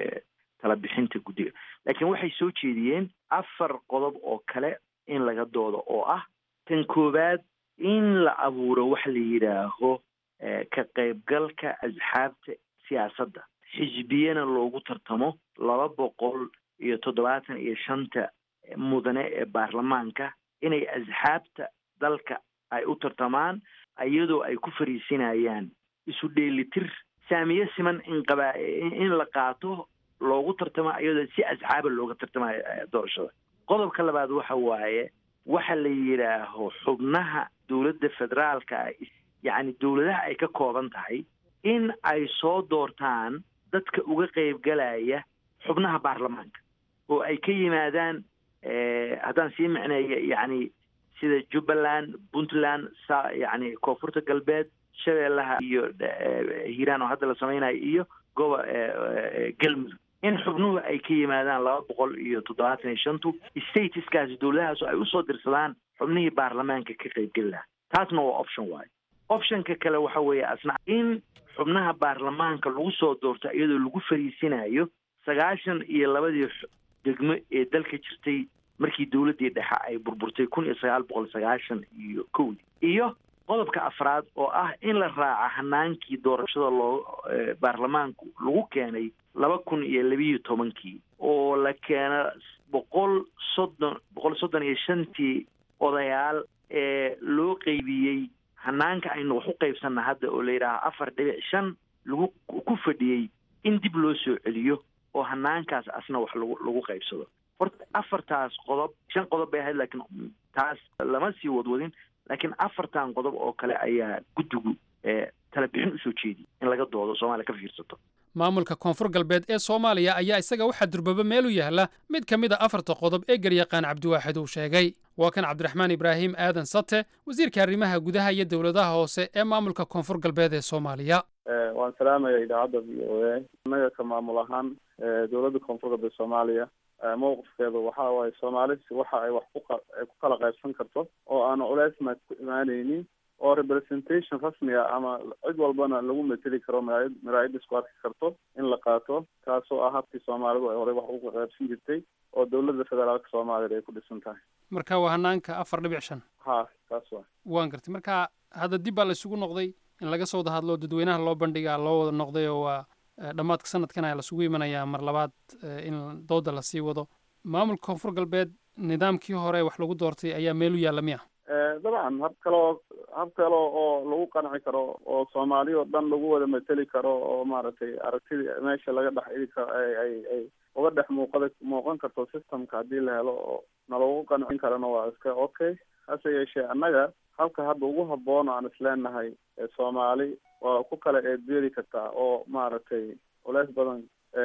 tala bixinta guddiga laakiin waxay soo jeediyeen afar qodob oo kale in laga doodo oo ah tan koowaad in la abuuro waxa la yidhaaho ka qaybgalka asxaabta siyaasadda xisbiyana loogu tartamo laba boqol iyo toddobaatan iyo shanta mudane ee baarlamaanka inay asxaabta dalka ay u tartamaan iyadoo ay ku fariisinayaan isu dheelitir saamiye siman in qaba in la qaato loogu tartamo iyadoo si asxaaba looga tartamayo doorashada qodobka labaad waxa waaye waxa la yidhaaho xubnaha dowladda federaalka yacni dowladaha ay ka kooban tahay in ay soo doortaan dadka uga qaybgalaya xubnaha baarlamaanka oo ay ka yimaadaan haddaan sii micneeyo yacni sida jubbaland puntland sa yacni koonfurta galbeed shabeellaha iyo hiiraan oo hadda la samaynayo iyo gobo galmudug in xubnuhu ay ka yimaadaan laba boqol iyo toddobaatan iyo shantu statuskaasi dowladahaas ay usoo dirsadaan xubnihii baarlamaanka ka qaybgeli lahaa taasna waa option waayo optionka kale waxa weeye asna in xubnaha baarlamaanka lagu soo doorto iyadoo lagu fariisinayo sagaashan iyo labadii degmo ee dalka jirtay markii dowladdii dhexe ay burburtay kun iyo sagaal boqol sagaashan iyo kowdii iyo qodobka afraad oo ah in la raaca hanaankii doorashada loo baarlamaanku lagu keenay laba kun iyo labiiyo tobankii oo la keena boqol soddon boqol soddon iyo shantii odayaal ee loo qeybiyey hanaanka aynu wax u qaybsanna hadda oo la yidhaaha afar dhibic shan lagu ku fadhiyey in dib loo soo celiyo oo hanaankaas asna wax lagu lagu qaybsado horta afartaas qodob shan qodob bay ahayd laakiin taas lama sii wadwadin laakiin afartan qodob oo kale ayaa guddigu tala bixin usoo jeediyay in laga doodo soomaaliya ka fiirsato maamulka koonfur galbeed ee soomaaliya ayaa isaga waxaa durbaba meel u yaalla mid ka mid a afarta qodob ee garyaqaan cabdiwaaxid uu sheegay waa kan cabdiraxmaan ibraahim aadan sate wasiirka arrimaha gudaha iyo dowladaha hoose ee maamulka koonfur galbeed ee soomaaliya waan salaamaya idaacadda v o a innaga ka maamul ahaan dowladda koonfur galbeed soomaaliya mowqifkeedu waxa waaye soomaali waxa ay wax kuay ku kala qaybsan karto oo aanu culeysna ku imaaneynin oo representation rasmi ah ama cid walbana lagu mateli karo maraayad maraayad isku arki karto in la qaato kaasoo ah habkii soomaalidu ay horey wax uga qaybsan jirtay oo dowladda federaalka soomaaliya ay ku dhisan tahay marka waa hanaanka afar dhibic shan ha kaas waa waan gartay marka hadda dib baa la isugu noqday in laga soo wada hadlo dadweynaha loo bandhigaa loo wada noqday oo waa dhammaadka sanadkan ayaa lasugu imanayaa mar labaad in dooda lasii wado maamulka koonfur galbeed nidaamkii hore wax lagu doortay ayaa meel u yaalla miya dabcan hab kaleo hab kale oo lagu qanci karo oo soomaali oo dhan lagu wada mateli karo oo maaragtay aragtidii meesha laga dhex iri karo ay ay ay uga dhex muuqada muuqan karto systemka haddii la helo oo nalagu qancin karana waa iska okay hase yeeshee annaga habka hadda ugu habboon aan isleenahay soomaali waa ku kala eedbeeri kartaa oo maaragtay culeys badan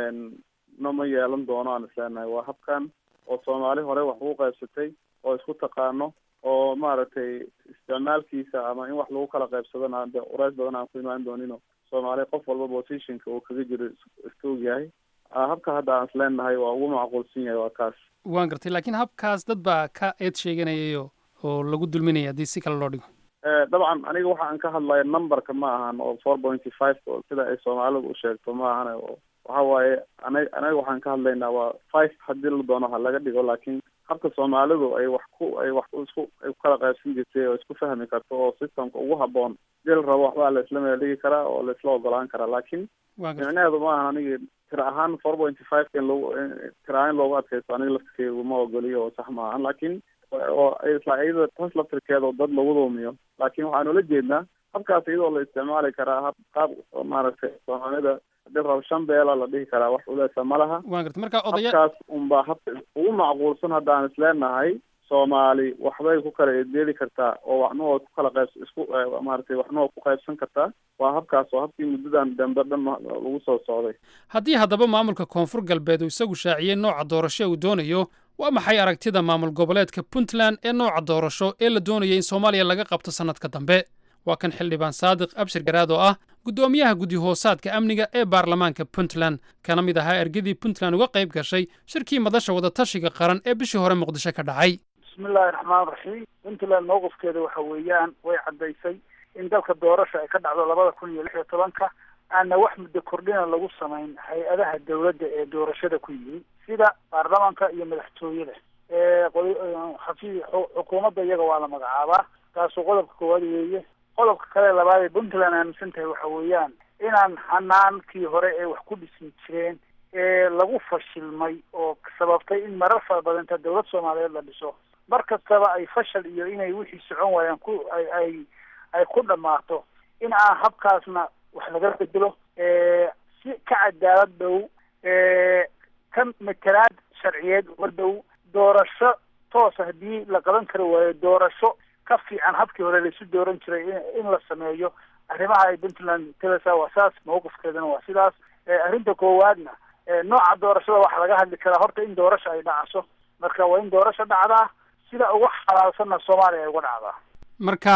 nama yeelan doono aan isleenahay waa habkan oo soomaali hore wax ugu qaybsatay oo isku taqaano oo maaragtay isticmaalkiisa ama in wax lagu kala qaybsadona de culeys badan aan ku imaan doonino soomaali qof walba positionka uu kaga jiro iska ogyahay habka hadda aan isleenahay waa ugu macquulsan yahay waa kaas waan gartay laakiin habkaas dad baa ka eed sheeganayayo oo lagu dulminaya haddii si kale loo dhigo dabcan aniga waxa aan ka hadlaya numberka ma ahan oo four pointy five sida ay soomaalidu u sheegto ma ahan waxa waaye ana anaga waxaan ka hadlaynaa waa five haddii la doono ha laga dhigo laakiin habka soomaalidu ay wax ku ay wax isku ay ku kala qaybsan jirtay oo isku fahmi karto oo systemka ugu habboon dii la rabo waxbaa la isla meel dhigi karaa oo la isla ogolaan karaa laakiin micnaheedu maaha anigi tira ahaan four pointy five in lagu tira ahaan loogu adkaysto aniga laftirkeegu ma ogoliyo oo sax maahan laakiin oo isla iyada taas laftirkeeda oo dad lagu duumiyo laakiin waxaanu la jeednaa habkaas iyadoo la isticmaali karaa hab qaab maaragtay soomaalida hadii rabo shan beela la dhihi karaa wax uleesa ma laha waan garta marka odaya habkaas unbaa habka ugu macquulsan haddaan isleenahay soomaali waxbay ku kala eedeeli kartaa oo waxnahoo ku kala qayb isku maaragtay waxnahoo ku qaybsan kartaa waa habkaas oo habkii muddadan dambe dhan lagu soo socday haddii haddaba maamulka koonfur galbeed uu isagu shaaciyey nooca doorasho uu doonayo waa maxay aragtida maamul goboleedka puntland ee nooca doorasho ee la doonaya in soomaaliya laga qabto sannadka dambe waa kan xildhibaan saadiq abshir garaad oo ah guddoomiyaha guddi hoosaadka amniga ee baarlamaanka puntland kana mid ahaa ergadii puntland uga qayb gashay shirkii madasha wadatashiga qaran ee bishii hore muqdisho ka dhacay bismillahi raxmaan raxiim puntland mowqifkeeda waxa weeyaan way caddaysay in dalka doorasha ay ka dhacdo labada kun iyo lix iyo tobanka aanna wax muddo kordhina lagu samayn hay-adaha dowladda ee doorashada ku yimi sida baarlamaanka iyo madaxtooyada xafi xukuumadda iyaga waa la magacaabaa taasuu qodobka koowaad weeye qodobka kale labaad ee puntland aaminsan tahay waxa weeyaan inaan xanaankii hore ee wax ku dhismi jireen ee lagu fashilmay oo sababtay in marar fara badan inta dowlad soomaaliyeed la dhiso mar kastaba ay fashal iyo inay wixii socon waayaan ku ay ay ay ku dhammaato in aan habkaasna wax laga bedelo si ka cadaalad dhow ka matalaad sharciyeed uga dhow doorasho toosa haddii la qaban kari waayo doorasho ka fiican habkii hore laisu dooran jiray in la sameeyo arrimaha ay puntland telesa waa saas mawqifkeedana waa sidaas arrinta koowaadna nooca doorashada waxaa laga hadli karaa horta in doorasho ay dhacaso marka waa in doorasho dhacdaa sida uga xalaalsanna soomaaliya ay uga dhacdaa marka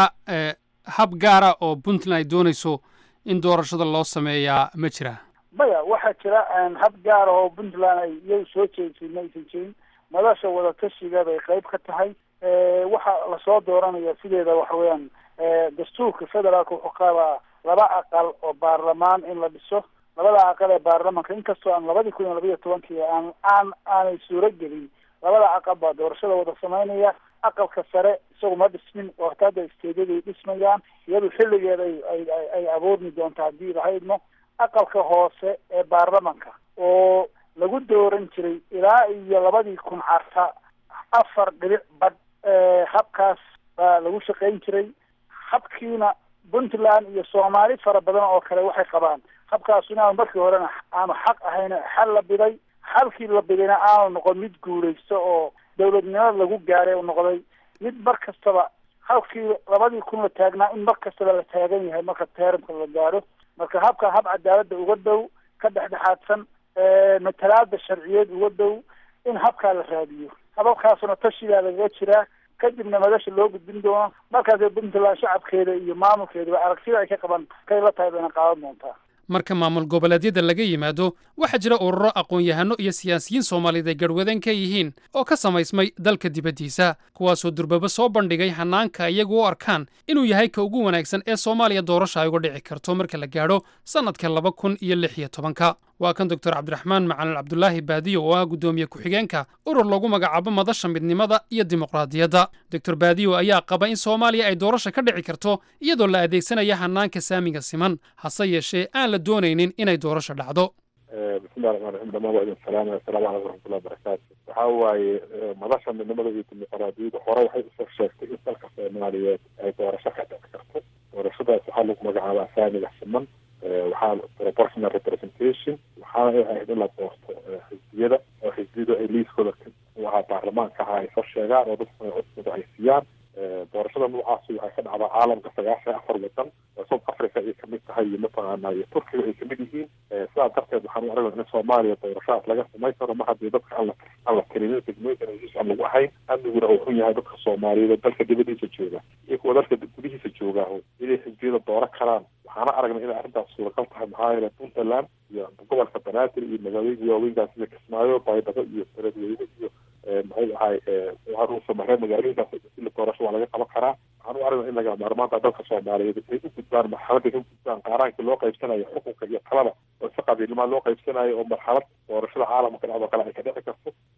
hab gaara oo puntland ay doonayso in doorashada loo sameeyaa ma jira maya waxaa jira hab gaara oo puntland ay iyagu soo jeedisay ma aysan jirin madasha wadatashiga bay qayb ka tahay waxa lasoo dooranaya sideeda waxa weeyaan dastuurka federaalka wuxuu qabaa laba aqal oo baarlamaan in la dhiso labada aqal ee baarlamanka inkastoo aan labadii kun iyo labaiyo tobankii aan aan aanay suuro gelin labada aqal baa doorashada wada samaynaya aqalka sare isagu ma dhismin oo hataa hadda isteedyada dhismayaan iyadu xilligeeda ay ay ay abuurmi doonta haddii lahaydno aqalka hoose ee baarlamanka oo lagu dooran jiray ilaa iyo labadii kun carta afar dhibic badh habkaas baa lagu shaqayn jiray habkiina puntland iyo soomaali fara badan oo kale waxay qabaan habkaas inaanu markii horena aanu xaq ahayn xal la biday xalkii la bidayna aanu noqon mid guulaysto oo dowladnimada lagu gaaray u noqday mid mar kastaba halkii labadii kun la taagnaa in mar kastaba la taagan yahay marka teeramka la gaaro marka habka hab cadaaladda uga dhow ka dhexdhexaadsan matalaada sharciyeed uga dhow in habkaa la raadiyo hababkaasuna tashigaa lagaga jiraa kadibna madasha loo gudbin doono markaasay puntland shacabkeeda iyo maamulkeedaba aragtida ay ka qaban kay la tahay bayna qaadan doontaa marka maamul goboleedyada laga yimaado waxaa jira ururo aqoon-yahano iyo siyaasiyiin soomaaliyeed ay garhwadeen ka yihiin oo ka samaysmay dalka dibaddiisa kuwaasoo durbaba soo bandhigay hanaanka iyagu u arkaan inuu yahay ka ugu wanaagsan ee soomaaliya doorasha ay uga dhici karto marka la gaadho sannadka laba kun iyo lix iyo tobanka waa kan doctor cabdiraxmaan macalin cabdulaahi baadiyo oo ah guddoomiye ku-xigeenka urur lagu magacaabo madasha midnimada iyo dimuqraadiyadda doctor baadiyo ayaa qaba in soomaaliya ay doorasha ka dhici karto iyadoo la adeegsanaya hanaanka saamiga siman hase yeeshee aan la doonaynin inay doorasha dhacdo bismillahi raxmaan raxiim dhamaan waa idin salaamaya assalaamu calaykum waraxmatullahi wabarakaatu waxaa waaye madasha midnimada iyo dimuqraadiyadda hore waxay usoo sheegtay in dalka soomaaliyeed ay doorasho ka dhici karto doorashadaas waxaa lagu magacaabaa saamiga siman waxaa proportional representation waxaana ay ahayd in la doorto xisbiyada oo xisbiyadu ay liiskooda waxaa baarlamaanka aha ay soo sheegaan oo dadkuna codkooda ay siiyaan doorashada noocaasi waxay ka dhacdaa caalamka sagaashan iyo afar wadan oo south africa ay kamid tahay iyo mataqaana iyo turkiga ay kamid yihiin sidaa darteed waxaan u aragnaa in soomaaliya doorashadaas laga samayn karo ma haddii dadka aan la aan la tirinin degmooyinkan heshiis aan lagu ahayn amniguna uu xun yahay dadka soomaaliyeed oo dalka dibadiisa jooga iyo kuwa dalka gudihiisa joogaaho inay xisbiyada dooro karaan waxaana aragnay inay arrintaas suuragal tahay maxaa yeele puntland iyo gobolka banaadir iyo magaalooyinka waaweynkaas sida kismaayo baydhabo iyo beledweyne iyo muxuu ahay waxaan uu samarey magaalooyinkaas ila doorasho waa laga qaban karaa waxaan u aragnaa in laga maarmaanta dalka soomaaliyeed ay u gudbaan marxaladda ka gudbaan qaaraankii loo qaybsanayo xukunka iyo talada oo si qabiilnimaa loo qaybsanayo oo marxalad doorashada caalamka dhacdo kale ay ka dhici karto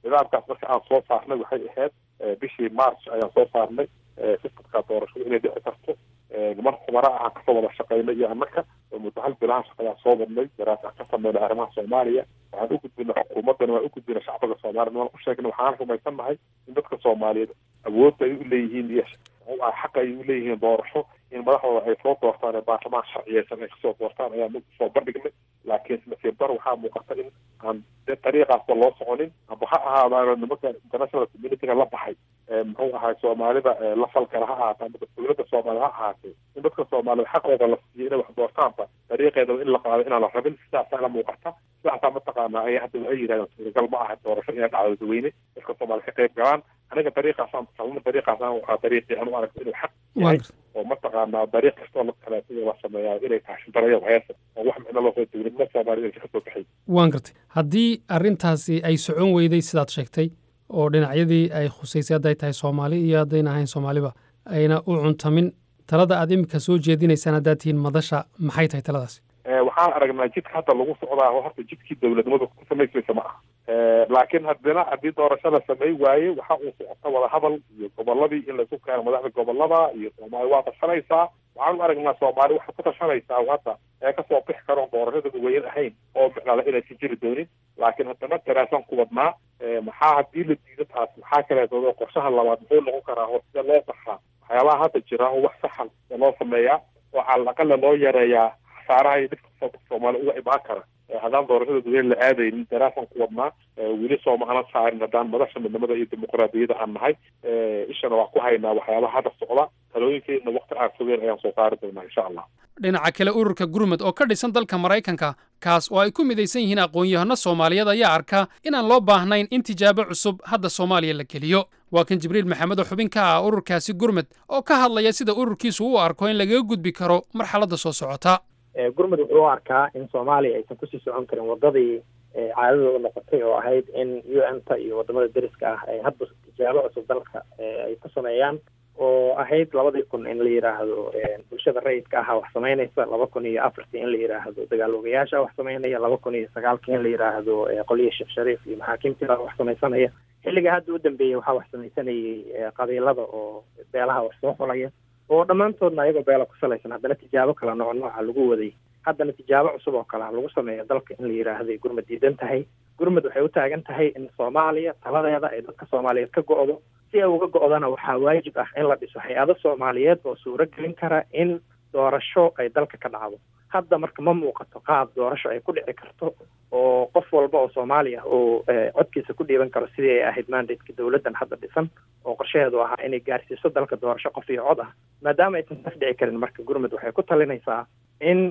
nidaamkaas marka aan soo saarnay waxay ahayd bishii march ayaan soo saarnay sistamka doorashada inay dhici karto niman khubara ahaan kasoo wada shaqeynay iyo annaka oo muddo hal bilahan shaqayaa soo wadnay daraasa ka sameynay arrimaha soomaaliya waxaan u gudbinay xukuumaddana waan u gudbinay shacbiga soomaaliya waan u sheegnay waxaan rumaysannahay in dadka soomaaliyeed awoodda ay u leeyihiin iyo xaqa ay u leeyihiin doorasho in madaxdooda ay soo doortaan ee baarlamaan sharciyeysan ay kasoo doortaan ayaa mid soo bandhignay laakiin nasiib dar waxaa muuqata in aan de dariiqaasba loo soconin amba ha ahaadaano nimanka international communityga la baxay muxuu ahay soomaalida la falkala ha ahaata amba dowladda soomaalida ha ahaatee in dadka soomaalida xaqooda la siiyo inay wax doortaanba dariiqeedaba in la qaado inaan la rabin sidaasaa la muuqata sidaasaa mataqaanaa ay hadda ay yidhahdeen suuragal ma aha doorasho inay dhacdo dadweyne dadka soomaalida ka qayb galaan aniga dariiqaasaan talna dariiqaasaan waxaa dariiqii aan u aragto inuu xaq yahay oo mataqaanaa dariiq kastoo la kaleeto la sameeyaa inay tahay shindaraya heesa oo wax micno loo soo dowladnimo soomaalida ka soo baxay waan gartay haddii arrintaasi ay socon weyday sidaad sheegtay oo dhinacyadii ay khusaysay hadday tahay soomaali iyo haddayna ahayn soomaaliba ayna u cuntamin talada aad iminka soo jeedinaysaan haddaad tihiin madasha maxay tahay taladaasi waxaan aragnaa jidka hadda lagu socdaa oo horta jidkii dowladnimadu ku samaysmaysa ma aha laakiin haddana haddii doorasho la samey waaye waxa uu socota wada hadal iyo goboladii in laisu keeno madaxda gobolada iyo soomaali waa tashanaysaa waxaan u aragnaa soomaali waxay ku tashanaysaa hadda ee kasoo bixi karoon doorashada dadweyne ahayn oo micnala inaysan jiri doonin laakiin haddana daraasaan ku wadnaa maxaa haddii la diido taas maxaa kaleetoodo qorshaha labaad muxuu noqon karaa oo sida loo saxaa waxyaabaha hadda jira oo wax saxan loo sameeyaa oo calaqala loo yareeyaa khasaaraha iyo dhibka soomaali uga imaan kara haddaan doorashada dadweyne la aadaynin daraasaan ku wadnaa weli sooma aanan saarin haddaan madasha midnimada iyo dimuqraadiyadda aan nahay ishana waa ku haynaa waxyaabaha hadda socda talooyinkeedna wakti aan fogeen ayaan soo saari doonaa insha allah dhinaca kale ururka gurmud oo ka dhisan dalka maraykanka kaas oo ay ku midaysan yihiin aqoon-yahano soomaaliyeed ayaa arkaa inaan loo baahnayn in tijaabo cusub hadda soomaaliya la geliyo waa kan jibriil maxamed oo xubin ka ah ururkaasi gurmud oo ka hadlaya sida ururkiisu u arko in lagaga gudbi karo marxaladda soo socota gurmud wuxuu u arkaa in soomaaliya aysan kusii socon karin wadadii caadadooda noqotay oo ahayd in u n ta iyo wadamada deriska ah ay hadba tijaabo cusub dalka ay ku sameeyaan oo ahayd labadii kun in la yidhaahdo bulshada rayidka aha wax samaynaysa laba kun iyo afartii in la yidhaahdo dagaaloogayaasha wax samaynaya laba kun iyo sagaalkii in la yidhaahdo qolyihi sheekh shariif iyo maxaakiimtiibaa wax samaysanaya xilliga hadda u dambeeyey waxaa wax samaysanayay qabiilada oo beelaha wax soo xulaya oo dhammaantoodna ayagoo beela ku salaysan haddana tijaabo kala nooc nooca lagu waday haddana tijaabo cusub oo kale lagu sameeyo dalka in la yidhaahday gurmud diidan tahay gurmud waxay u taagan tahay in soomaaliya taladeeda ay dadka soomaaliyeed ka go'do si ay uga go'dana waxaa waajib ah in la dhiso hay-ado soomaaliyeed oo suuro gelin kara in doorasho ay dalka ka dhacdo hadda marka ma muuqato qaab doorasho ay ku dhici karto oo qof walba oo soomaaliya uu codkiisa ku dhiiban karo sidii ay ahayd mandateka dowladdan hadda dhisan oo qorshaheedu ahaa inay gaarsiiso dalka doorasho qof iyo cod ah maadaama aysan taas dhici karin marka gurmud waxay ku talinaysaa in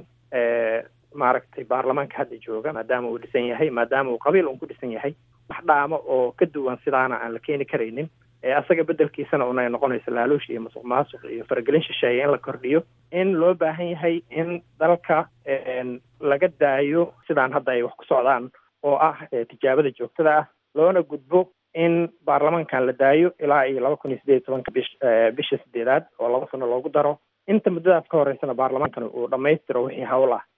maaragtay baarlamaanka hadda jooga maadaama uu dhisan yahay maadaama uu qabiil un ku dhisan yahay wax dhaamo oo ka duwan sidaana aan la keeni karaynin asaga bedelkiisana unay noqonayso laaluush iyo masuq maasuq iyo faragelin shisheeye in la kordhiyo in loo baahan yahay in dalka laga daayo sidaan hadda ay wax ku socdaan oo ah tijaabada joogtada ah loona gudbo in baarlamaankan la daayo ilaa iyo laba kun iyo sideed iyo tobanka bish bisha sideedaad oo laba sano loogu daro inta muddadaas ka horeysana baarlamaankan uu dhammaystiro wixii hawl ah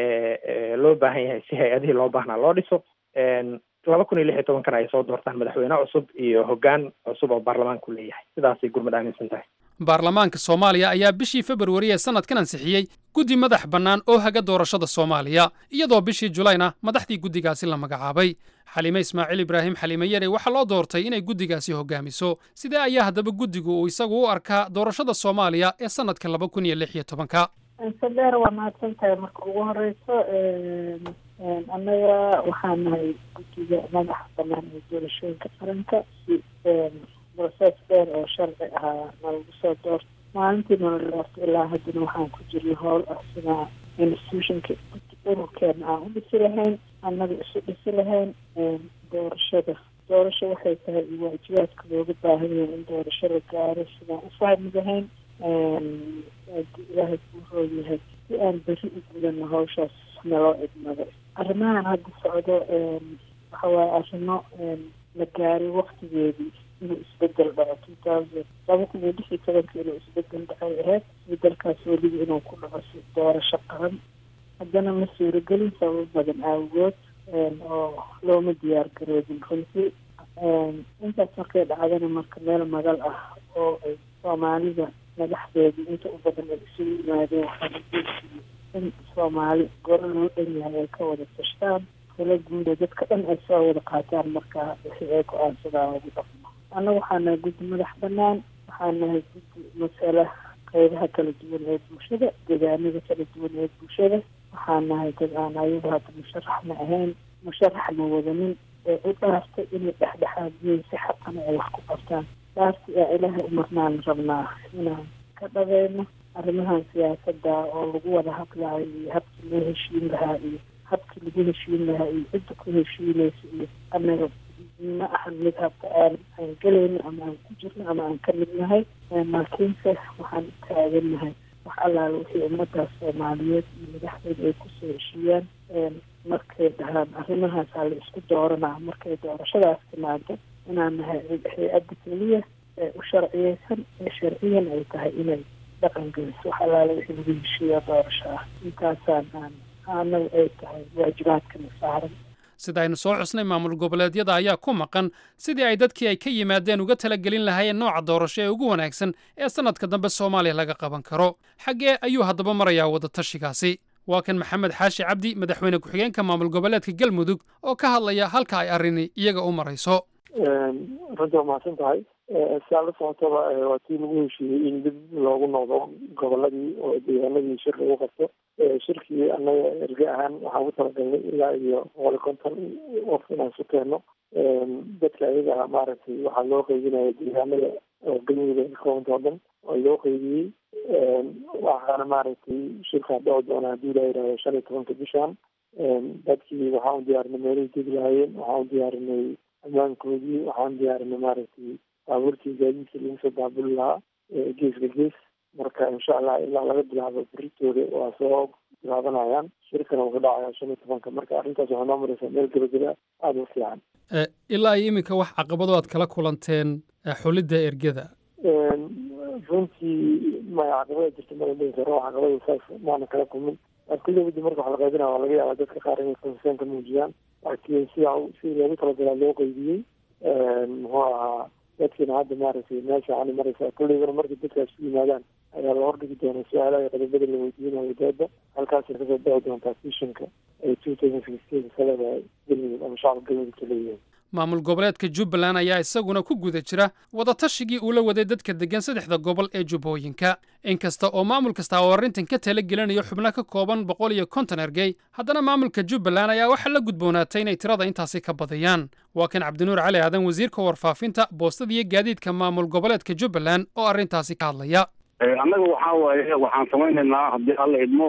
loo baahan yahay si hay-adihii loo baahnaa loo dhiso laba kun iyo lix iyo tobankana ay soo doortaan madaxweyne cusub iyo hoggaan cusub oo baarlamaanku leeyahay sidaasay gurmud aaminsan tahay baarlamaanka soomaaliya ayaa bishii februari ee sannadkan ansixiyey guddi madax bannaan oo haga doorashada soomaaliya iyadoo bishii julayna madaxdii guddigaasi la magacaabay xaliime ismaaciil ibraahim xaliime yare waxaa loo doortay inay guddigaasi hogaamiso sidee ayaa haddaba guddigu uu isagu u arkaa doorashada soomaaliya ee sannadka laba kun iyo lix iyo tobanka sadeer waa mahadsan tahay marka ugu horeyso annaga waxaa nahay guddiga madaxa banaan ee doorashooyinka qaranka si process dheer oo sharci ahaa nalagu soo doorto maalintii nala doorto ilaa haddana waxaan ku jirnay howl ah sidaa institutionka ururkeena aan u dhisi lahayn annaga isu dhisi lahayn doorashada doorasho waxay tahay iyo waajibaadka looga baahan yahay in doorasho la gaaro sidaan u fahmi lahayn haddii ilaahay kuu roog yahay si aan berri u gudano hawshaas naloo idmado arrimahan hadda socdo waxa waaye arrimo la gaaray waktigeedii inuu isbedel dhaco two thousand laba kun iyo lix iyo tobanka inuu isbedel dhacay ahayd isbedelkaas weliba inuu ku dhaco si doorasho qaran haddana ma suuragelin sababo badan aawagood oo looma diyaar garoobin runtii intaas markay dhacdana marka meel magal ah oo ay soomaalida madaxdeedii inta u badan ay isugu yimaadeen waxaana jeedsiiyey in soomaali goro loo dhan yahay ay ka wada tashtaan kala guuda dadka dhan ay soo wada qaataan markaa wixii ay go-aansadaan lagu dhaqmo annaga waxaa nahay guddi madax banaan waxaa nahay guddi masala qeybaha kala duwan ee bulshada deegaanada kala duwan ee bulshada waxaa nahay dad aan ayagu hadda musharaxna ahayn musharaxna wadanin ee u dhaaftay inay dhexdhexaadiyeen si xaqana ay wax ku qabtaan dhaafti aa ilaahay umarnaan rabnaa inaan ka dhabayno arrimahan siyaasada oo lagu wada hadlaayo iyo habkii loo heshiin lahaa iyo habkii lagu heshiin lahaa iyo cidda ku heshiinaysa iyo anaga ma ahan mid habka aan aan gelayno ama aan ku jirno ama aan ka mid nahay laakiinse waxaan u taagannahay wax allaala wixii ummadaas soomaaliyeed iyo madaxdeeda ay kusoo heshiiyaan markay dhahaan arrimahaasaa la isku dooranaa markay doorashadaas timaado inaan nahay hay-adda keliya ee u sharciyeysan ee sharciyan ay tahay inay dhaqan geliso wax allaala wixii lagu heshiiya doorasho ah intaasaan aan anagu ay tahay waajibaadkana saaran sida aynu soo xusnay maamul goboleedyada ayaa ku maqan sidii ay dadkii ay ka yimaadeen uga talagelin lahaayeen nooca doorasho ee ugu wanaagsan ee sannadka dambe soomaaliya laga qaban karo xaggee ayuu haddaba marayaa wadatashigaasi waa kan maxamed xaashi cabdi madaxweyne ku-xigeenka maamul goboleedka galmudug oo ka hadlaya halka ay arrini iyaga u marayso runtii waa mahadsan tahay si aad la socotaba waa tii lagu heshiiyey in dib loogu noqdo goboladii oo deegaanadii shir lagu qabto shirkii annaga erge ahaan waxaan ugu talagalnay ilaa iyo boqol iyo konton qof inaan su keenno dadka ayaga maaragtay waxaa loo qeybinaya deegaanada oo galmudug ay kaqabanta oo dhan oo loo qeybiyey waxaana maaragtay shirkaa dhici doona haddii la yidhahdo shan iyo tobanka bishan dadkii waxaan u diyaarinay meelihii degi lahaayeen waxaan u diyaarinay ammaankoodii waxaan diyaarinay maaragtay baabuurtii gaadiidkii lagu soo baabuli lahaa geeska gees marka insha allah ilaa laga bilaabo beritooda waa soo bilaabanayaan shirkana wuxuu dhacaya shan iyo tobanka marka arrintaas waxay noo maraysaa meel gebageba aada u fiican ilaa iyo iminka wax caqabado aad kala kulanteen xulidda ergada runtii maya caqabada jirta mala dhihi karo caqabada saas maana kala kulmin kulli wadi marka wax la qaybinaya waa laga yaabaa dadka qaar inay konseen ka muujiyaan laakiin sida sidii loogu talagalaa loo qeybiyey muxuu ahaa dadkiina hadda maaragtay meesha ani maraysaa kulligana markay dadkaas ku yimaadaan ayaa la hordhigi doonaa su-aalaha iyo qodobada la weydiinayo dooda halkaasay kasoo dhici doontaa fishinka ay two thousand sixteen salada galmudug ama shacabka galmudug ka leeyihiin maamul goboleedka jubbaland ayaa isaguna ku guda jira wadatashigii uu la waday dadka deggan saddexda gobol ee jubbooyinka inkasta oo maamul kasta oo arrintan ka tala gelinayo xubno ka kooban boqol iyo konton ergey haddana maamulka jubbaland ayaa waxaa la gudboonaatay inay tirada intaasi ka badiyaan waa kan cabdinuur cali aadan wasiirka warfaafinta boostada iyo gaadiidka maamul goboleedka jubbaland oo arrintaasi ka hadlaya annaga waxaa waaye waxaan samaynaynaa haddii alla idmo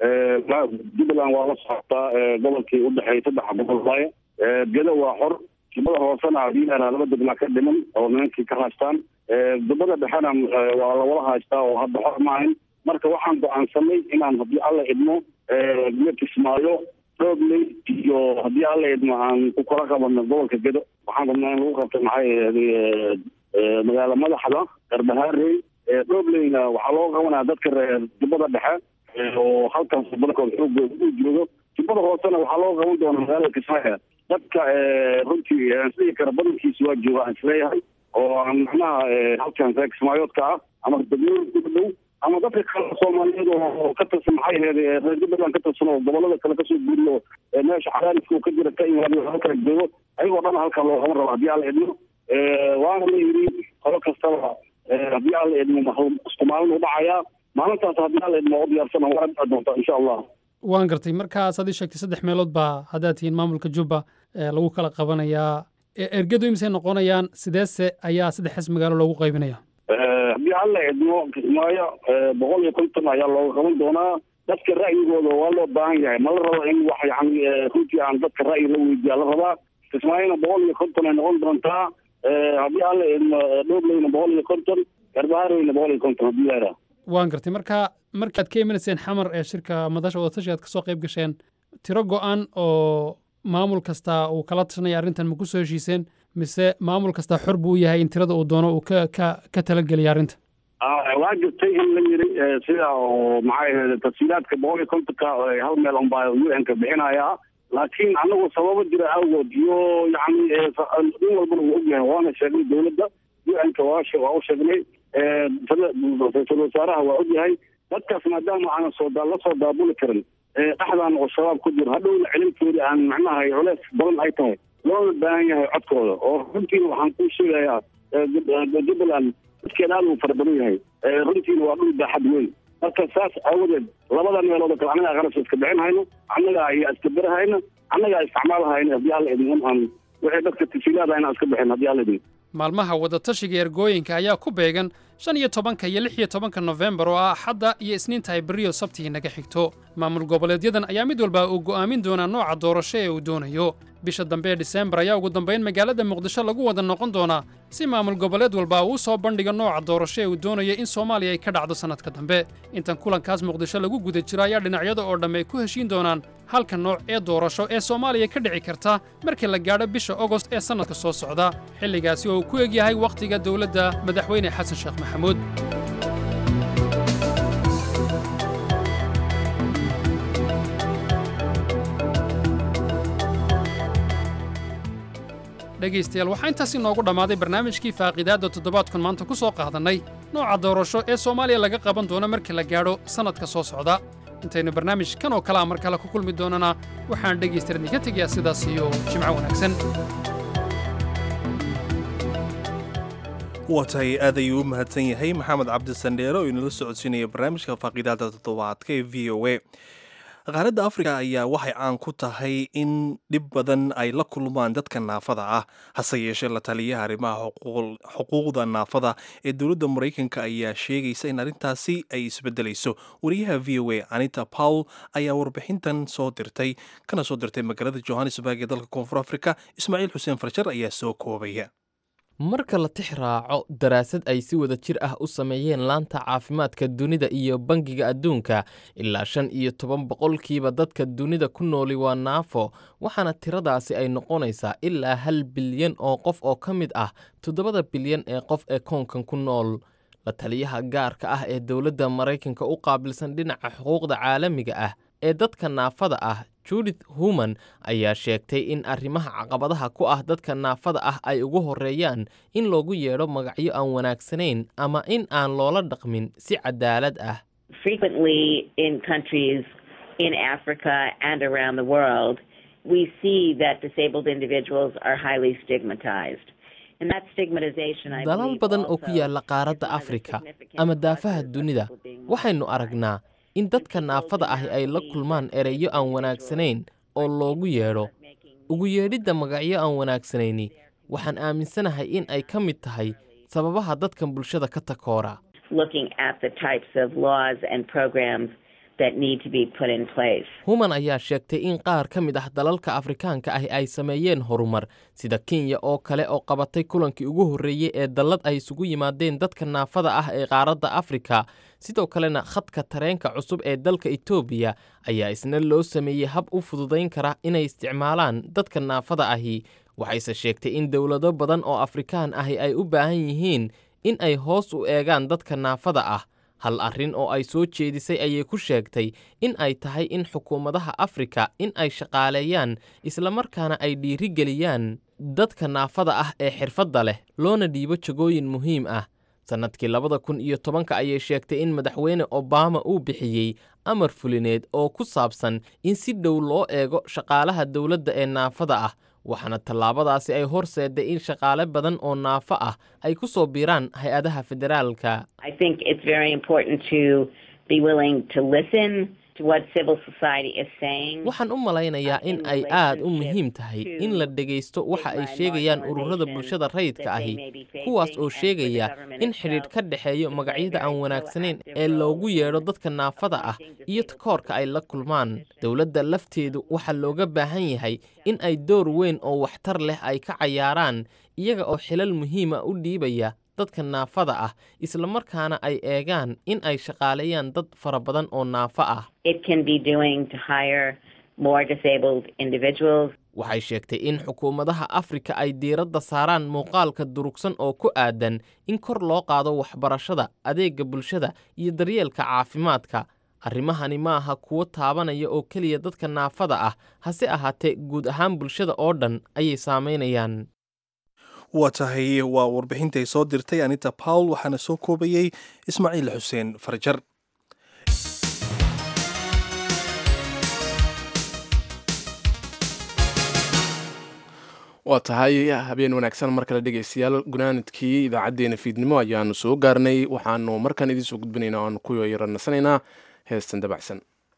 jubbaland waa la socotaa gobolkii udhexeeyay saddexa gobol waaye gedo waa xor jubada hoosena haddii la laba degmaa ka dhiman oo nimankii ka haystaan jubada dhexena waa lawala haystaa oo hadda xor maahayn marka waxaan go-aansanay inaan haddii alla idmo kismaayo doobley iyo haddii alla idmo aan ku kala qabano gobolka gedo waxaan rabnaa in lagu qabto maxay magaala madaxda garbahaarey doobleyna waxaa loo qabanaya dadka reer jubada dhexe oo halkaas badankood xoogooda u joogo jubada hoosena waxaa loo qaban doona magaalada kismaayo dadka runtii aan isdhihi kara badankiisa waa jooga aan isleeyahay oo aan macnaha halkan reer kismaayoodka ah ama degmooyinka ku dhow ama dadka kale soomaaliyeed oo ka tirsan maxay ahayd reer jubbaland ka tirsan oo gobolada kale kasoo guuriyo meesha cadaadisku ka jira ka imaado halkala joogo ayagoo dhan halkaa loo qaban rabo haddii alla idmo waana la yidhi qolo kastaba haddii alla idmo isku maalin u dhacayaa maalintaas haddii alla idmo u diyaarsana waa dhici doontaa insha allah waan gartay markaas ad ii sheegtay saddex meelood baa haddaad tihiin maamulka jubba lagu kala qabanayaa ergadu imisay noqonayaan sideese ayaa saddexdaas magaalo loogu qaybinaya haddii alla idmo kismaayo boqol iyo konton ayaa looga qaban doonaa dadka ra'yigooda waa loo baahan yahay ma la rabo in wax yani runtii aan dadka ra'yi la weydiiya la rabaa kismaayona boqol iyo konton ay noqon doontaa haddii alla idmo dhobleyna boqol iyo konton garbahareyna boqol iyo konton haddii la idhaha waan gartay marka markaad ka imanayseen xamar ee shirka madasha wadatashi aad kasoo qayb gasheen tiro go-an oo maamul kasta uu kala tashanaya arrintan ma ku soo heshiiseen mise maamul kasta xor buu u yahay in tirada uu doono uu ka ka ka talageliya arrinta waa jirtay in la yiri sida oo maxay ahayd tafsiilaadka boqol iyo kontonka hal meel unbaa u n ka bixinaya laakiin anagu sababo jira awgood iyo yacni nin walbana wuu ogyahay waana sheegnay dowladda u-nka waa waa u sheegnay ra-iisul wasaaraha waa ogyahay dadkaas maadaama aanan soo la soo daabuli karin dhexdaan oo shabaab ku jiro hadhowna celintoodii aan macnaha culeys badan ay tahay loona baahan yahay codkooda oo runtiina waxaan kuu sheegayaa jubbaland dadkeeda aad uu fara badan yahay runtiina waa dhul baaxad weyn marka saas aawadeed labada meelood oo kale annagaa qarashka iska bixin hayno annagaa iyo iskabirahayna annagaa isticmaalahayna haddii alla idin aan wixii dadka tasiilaada inaan iska bixin haddii alla idin maalmaha wadatashiga ergooyinka ayaa ku beegan shan iyo tobanka iyo lix iyo tobanka nofembar oo ah axadda iyo isniinta ay berriyo sabtii naga xigto maamul goboleedyadan ayaa mid walba uu go'aamin doonaa nooca doorasho ee uu doonayo bisha dambe ee diseembar ayaa ugu dambayn magaalada muqdisho lagu wada noqon doonaa si maamul goboleed walba uu soo bandhigo nooca doorasho ee uu doonayo in soomaaliya ay ka dhacdo sannadka dambe intan kulankaas muqdisho lagu guda jiro ayaa dhinacyada oo dhamm ay ku heshiin doonaan halka nooc ee doorasho ee soomaaliya ka dhici karta markii la gaadho bisha ogost ee sannadka soo socda xilligaasi oo uu ku egyahay wakhtiga dowladda madaxweyne xasan sheekh maxamuud dhegaystayaal waxaa intaas inoogu dhammaaday barnaamijkii faaqiidaadda toddobaadkan maanta ku soo qaadannay nooca doorasho ee soomaaliya laga qaban doono markii la gaadho sannadka soo socda intaynu barnaamij kan oo kale a mar kale ku kulmi doonana waxaan dhegaystayaal idinka tegayaa sidaas iyo jimco wanaagsan waa tahay aad ayuu u mahadsan yahay maxamed cabdisandheere oo inala socodsiinaya barnaamijka faaqiidaadda toddobaadka ee v o a qaaradda afrika ayaa waxay caan ku tahay in dhib badan ay la kulmaan dadka naafada ah hase yeeshee la taliyaha arrimaha xuquuqda naafada ee dowladda maraykanka ayaa sheegaysa in arrintaasi ay isbedelayso wariyaha v o a anita powell ayaa warbixintan soo dirtay kana soo dirtay magaalada johannesburg ee dalka koonfur afrika ismaaciil xuseen farjar ayaa soo koobaya marka la tix raaco daraasad ay si wada jir ah u sameeyeen laanta caafimaadka dunida iyo bangiga adduunka ilaa shan iyo toban boqolkiiba dadka dunida ku nooli waa naafo waxaana tiradaasi ay noqonaysaa ilaa hal bilyan oo qof oo ka mid ah toddobada bilyan ee qof ee koonkan ku nool la taliyaha gaarka ah ee dowladda maraykanka u qaabilsan dhinaca xuquuqda caalamiga ah ee dadka naafada ah judith human ayaa sheegtay in arrimaha caqabadaha ku ah dadka naafada ah ay ugu horreeyaan in loogu yeedho magacyo aan wanaagsanayn ama in aan loola dhaqmin si cadaalad ah frequently in countries in Africa and around the world, we see that disabled individuals are highly stigmatized. And that stigmatization, I dalal believe, badan oo ku yaala qaaradda afrika ama daafaha dunida waxaynu aragnaa in dadka naafada ahi ay la kulmaan ereyo aan wanaagsanayn oo loogu yeedho ugu yeedhidda magacyo aan wanaagsanayni waxaan aaminsanahay in ay ka mid tahay sababaha dadkan bulshada ka takoora looking at the types of laws and programs that need to be put in place. human ayaa sheegtay in qaar ka mid ah dalalka afrikaanka ahi ay sameeyeen horumar sida kenya oo kale oo qabatay kulankii ugu horreeyey ee dallad ay isugu yimaadeen dadka naafada ah ee qaaradda afrika sidoo kalena khadka tareenka cusub ee dalka etoobiya ayaa isna loo sameeyey hab u fududayn kara inay isticmaalaan dadka naafada ahi waxayse sheegtay in dowlado badan oo afrikaan ahi ay u baahan yihiin in ay hoos u eegaan dadka naafada ah hal arrin oo ay soo jeedisay ayay ku sheegtay in ay tahay in xukuumadaha afrika in ay shaqaaleeyaan islamarkaana ay dhiirigeliyaan dadka naafada ah ee xirfadda leh loona dhiibo jagooyin muhiim ah sannadkii labada kun iyo tobanka ayay sheegtay in madaxweyne obama uu bixiyey amar fulineed oo ku saabsan in si dhow loo eego shaqaalaha dowladda ee naafada ah waxaana tallaabadaasi ay horseeday in shaqaale badan oo naafo ah ay ku soo biiraan hay-adaha federaalka I think it's very important to be willing to listen to what civil society is saying. waxaan u malaynayaa in ay aad u muhiim tahay in la dhegaysto waxa ay sheegayaan ururada bulshada rayidka ahi kuwaas oo sheegaya in xidhiidh ka dhexeeyo magacyada aan wanaagsanayn ee loogu yeedho dadka naafada ah iyo takoorka ay la kulmaan dowladda lafteedu waxaa looga baahan yahay in ay door weyn oo waxtar leh ay ka cayaaraan iyaga oo xilal muhiima u dhiibaya dadka naafada ah islamarkaana ay eegaan in ay shaqaaleeyaan dad fara badan oo naafo ah It can be doing to hire more disabled individuals. waxay sheegtay in xukuumadaha afrika ay diiradda saaraan muuqaalka durugsan oo ku aadan in kor loo qaado waxbarashada adeegga bulshada iyo daryeelka caafimaadka arrimahani ma aha kuwo taabanaya oo keliya dadka naafada ah hase ahaatee guud ahaan bulshada oo dhan ayay saamaynayaan waa tahay waa warbixintay soo dirtay anita pawl waxaana soo koobayey ismaaciil xuseen farjar waa tahay habeen wanaagsan mar kale dhegaystayaal gunaanadkii idaacaddeenna fiidnimo ayaanu soo gaarnay waxaanu markaan idiin soo gudbinaynaa o aanu ku yara nasanaynaa heestan dabacsan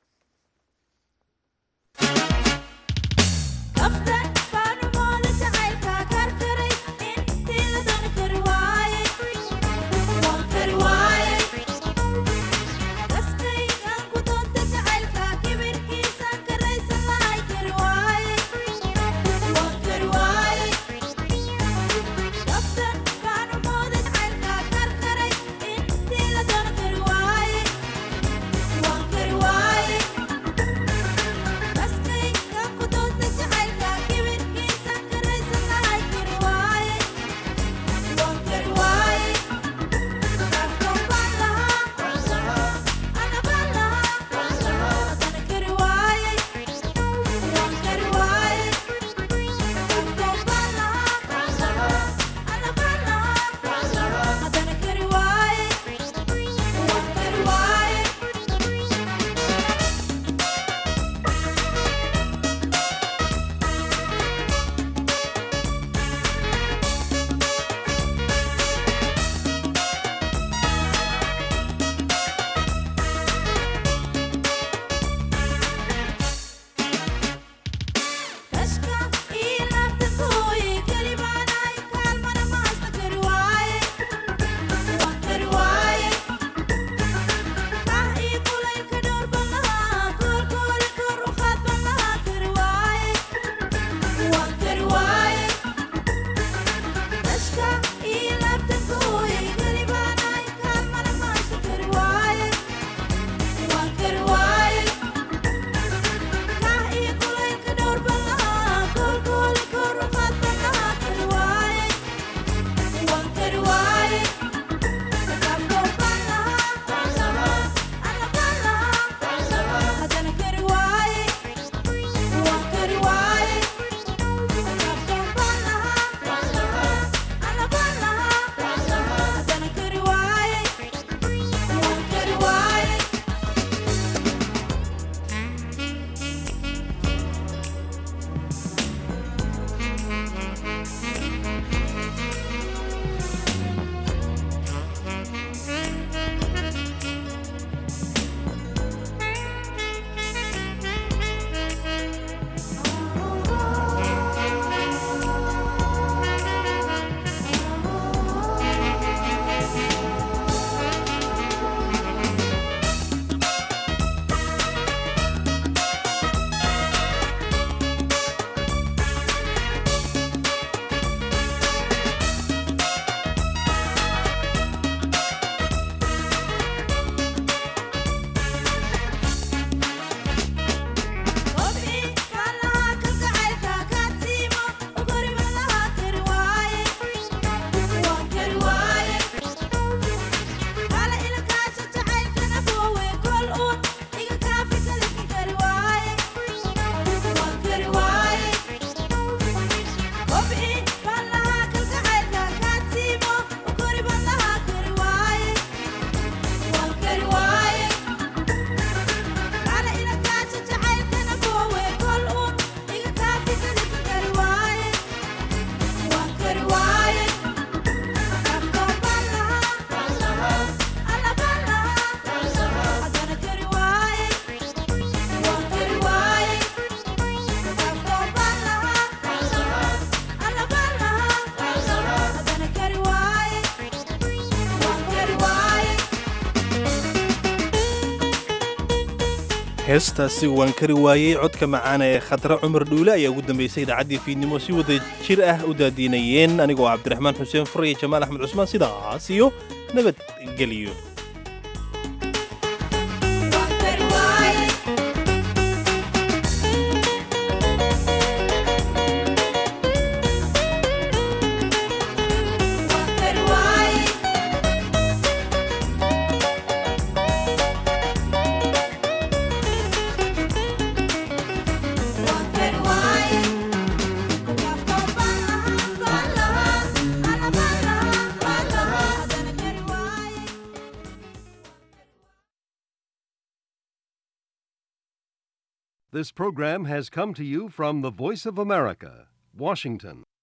heestaasi waan kari waayey codka macaana ee khadra cumar dhuule ayaa ugu dambaysay idaacaddii fiidnimo si wada jir ah u daadiinayeen anigoo cabdiraxmaan xuseen fur iyo jamaal axmed cusmaan sidaas iyo nabadgeliyo This program has come to you from the Voice of America, Washington.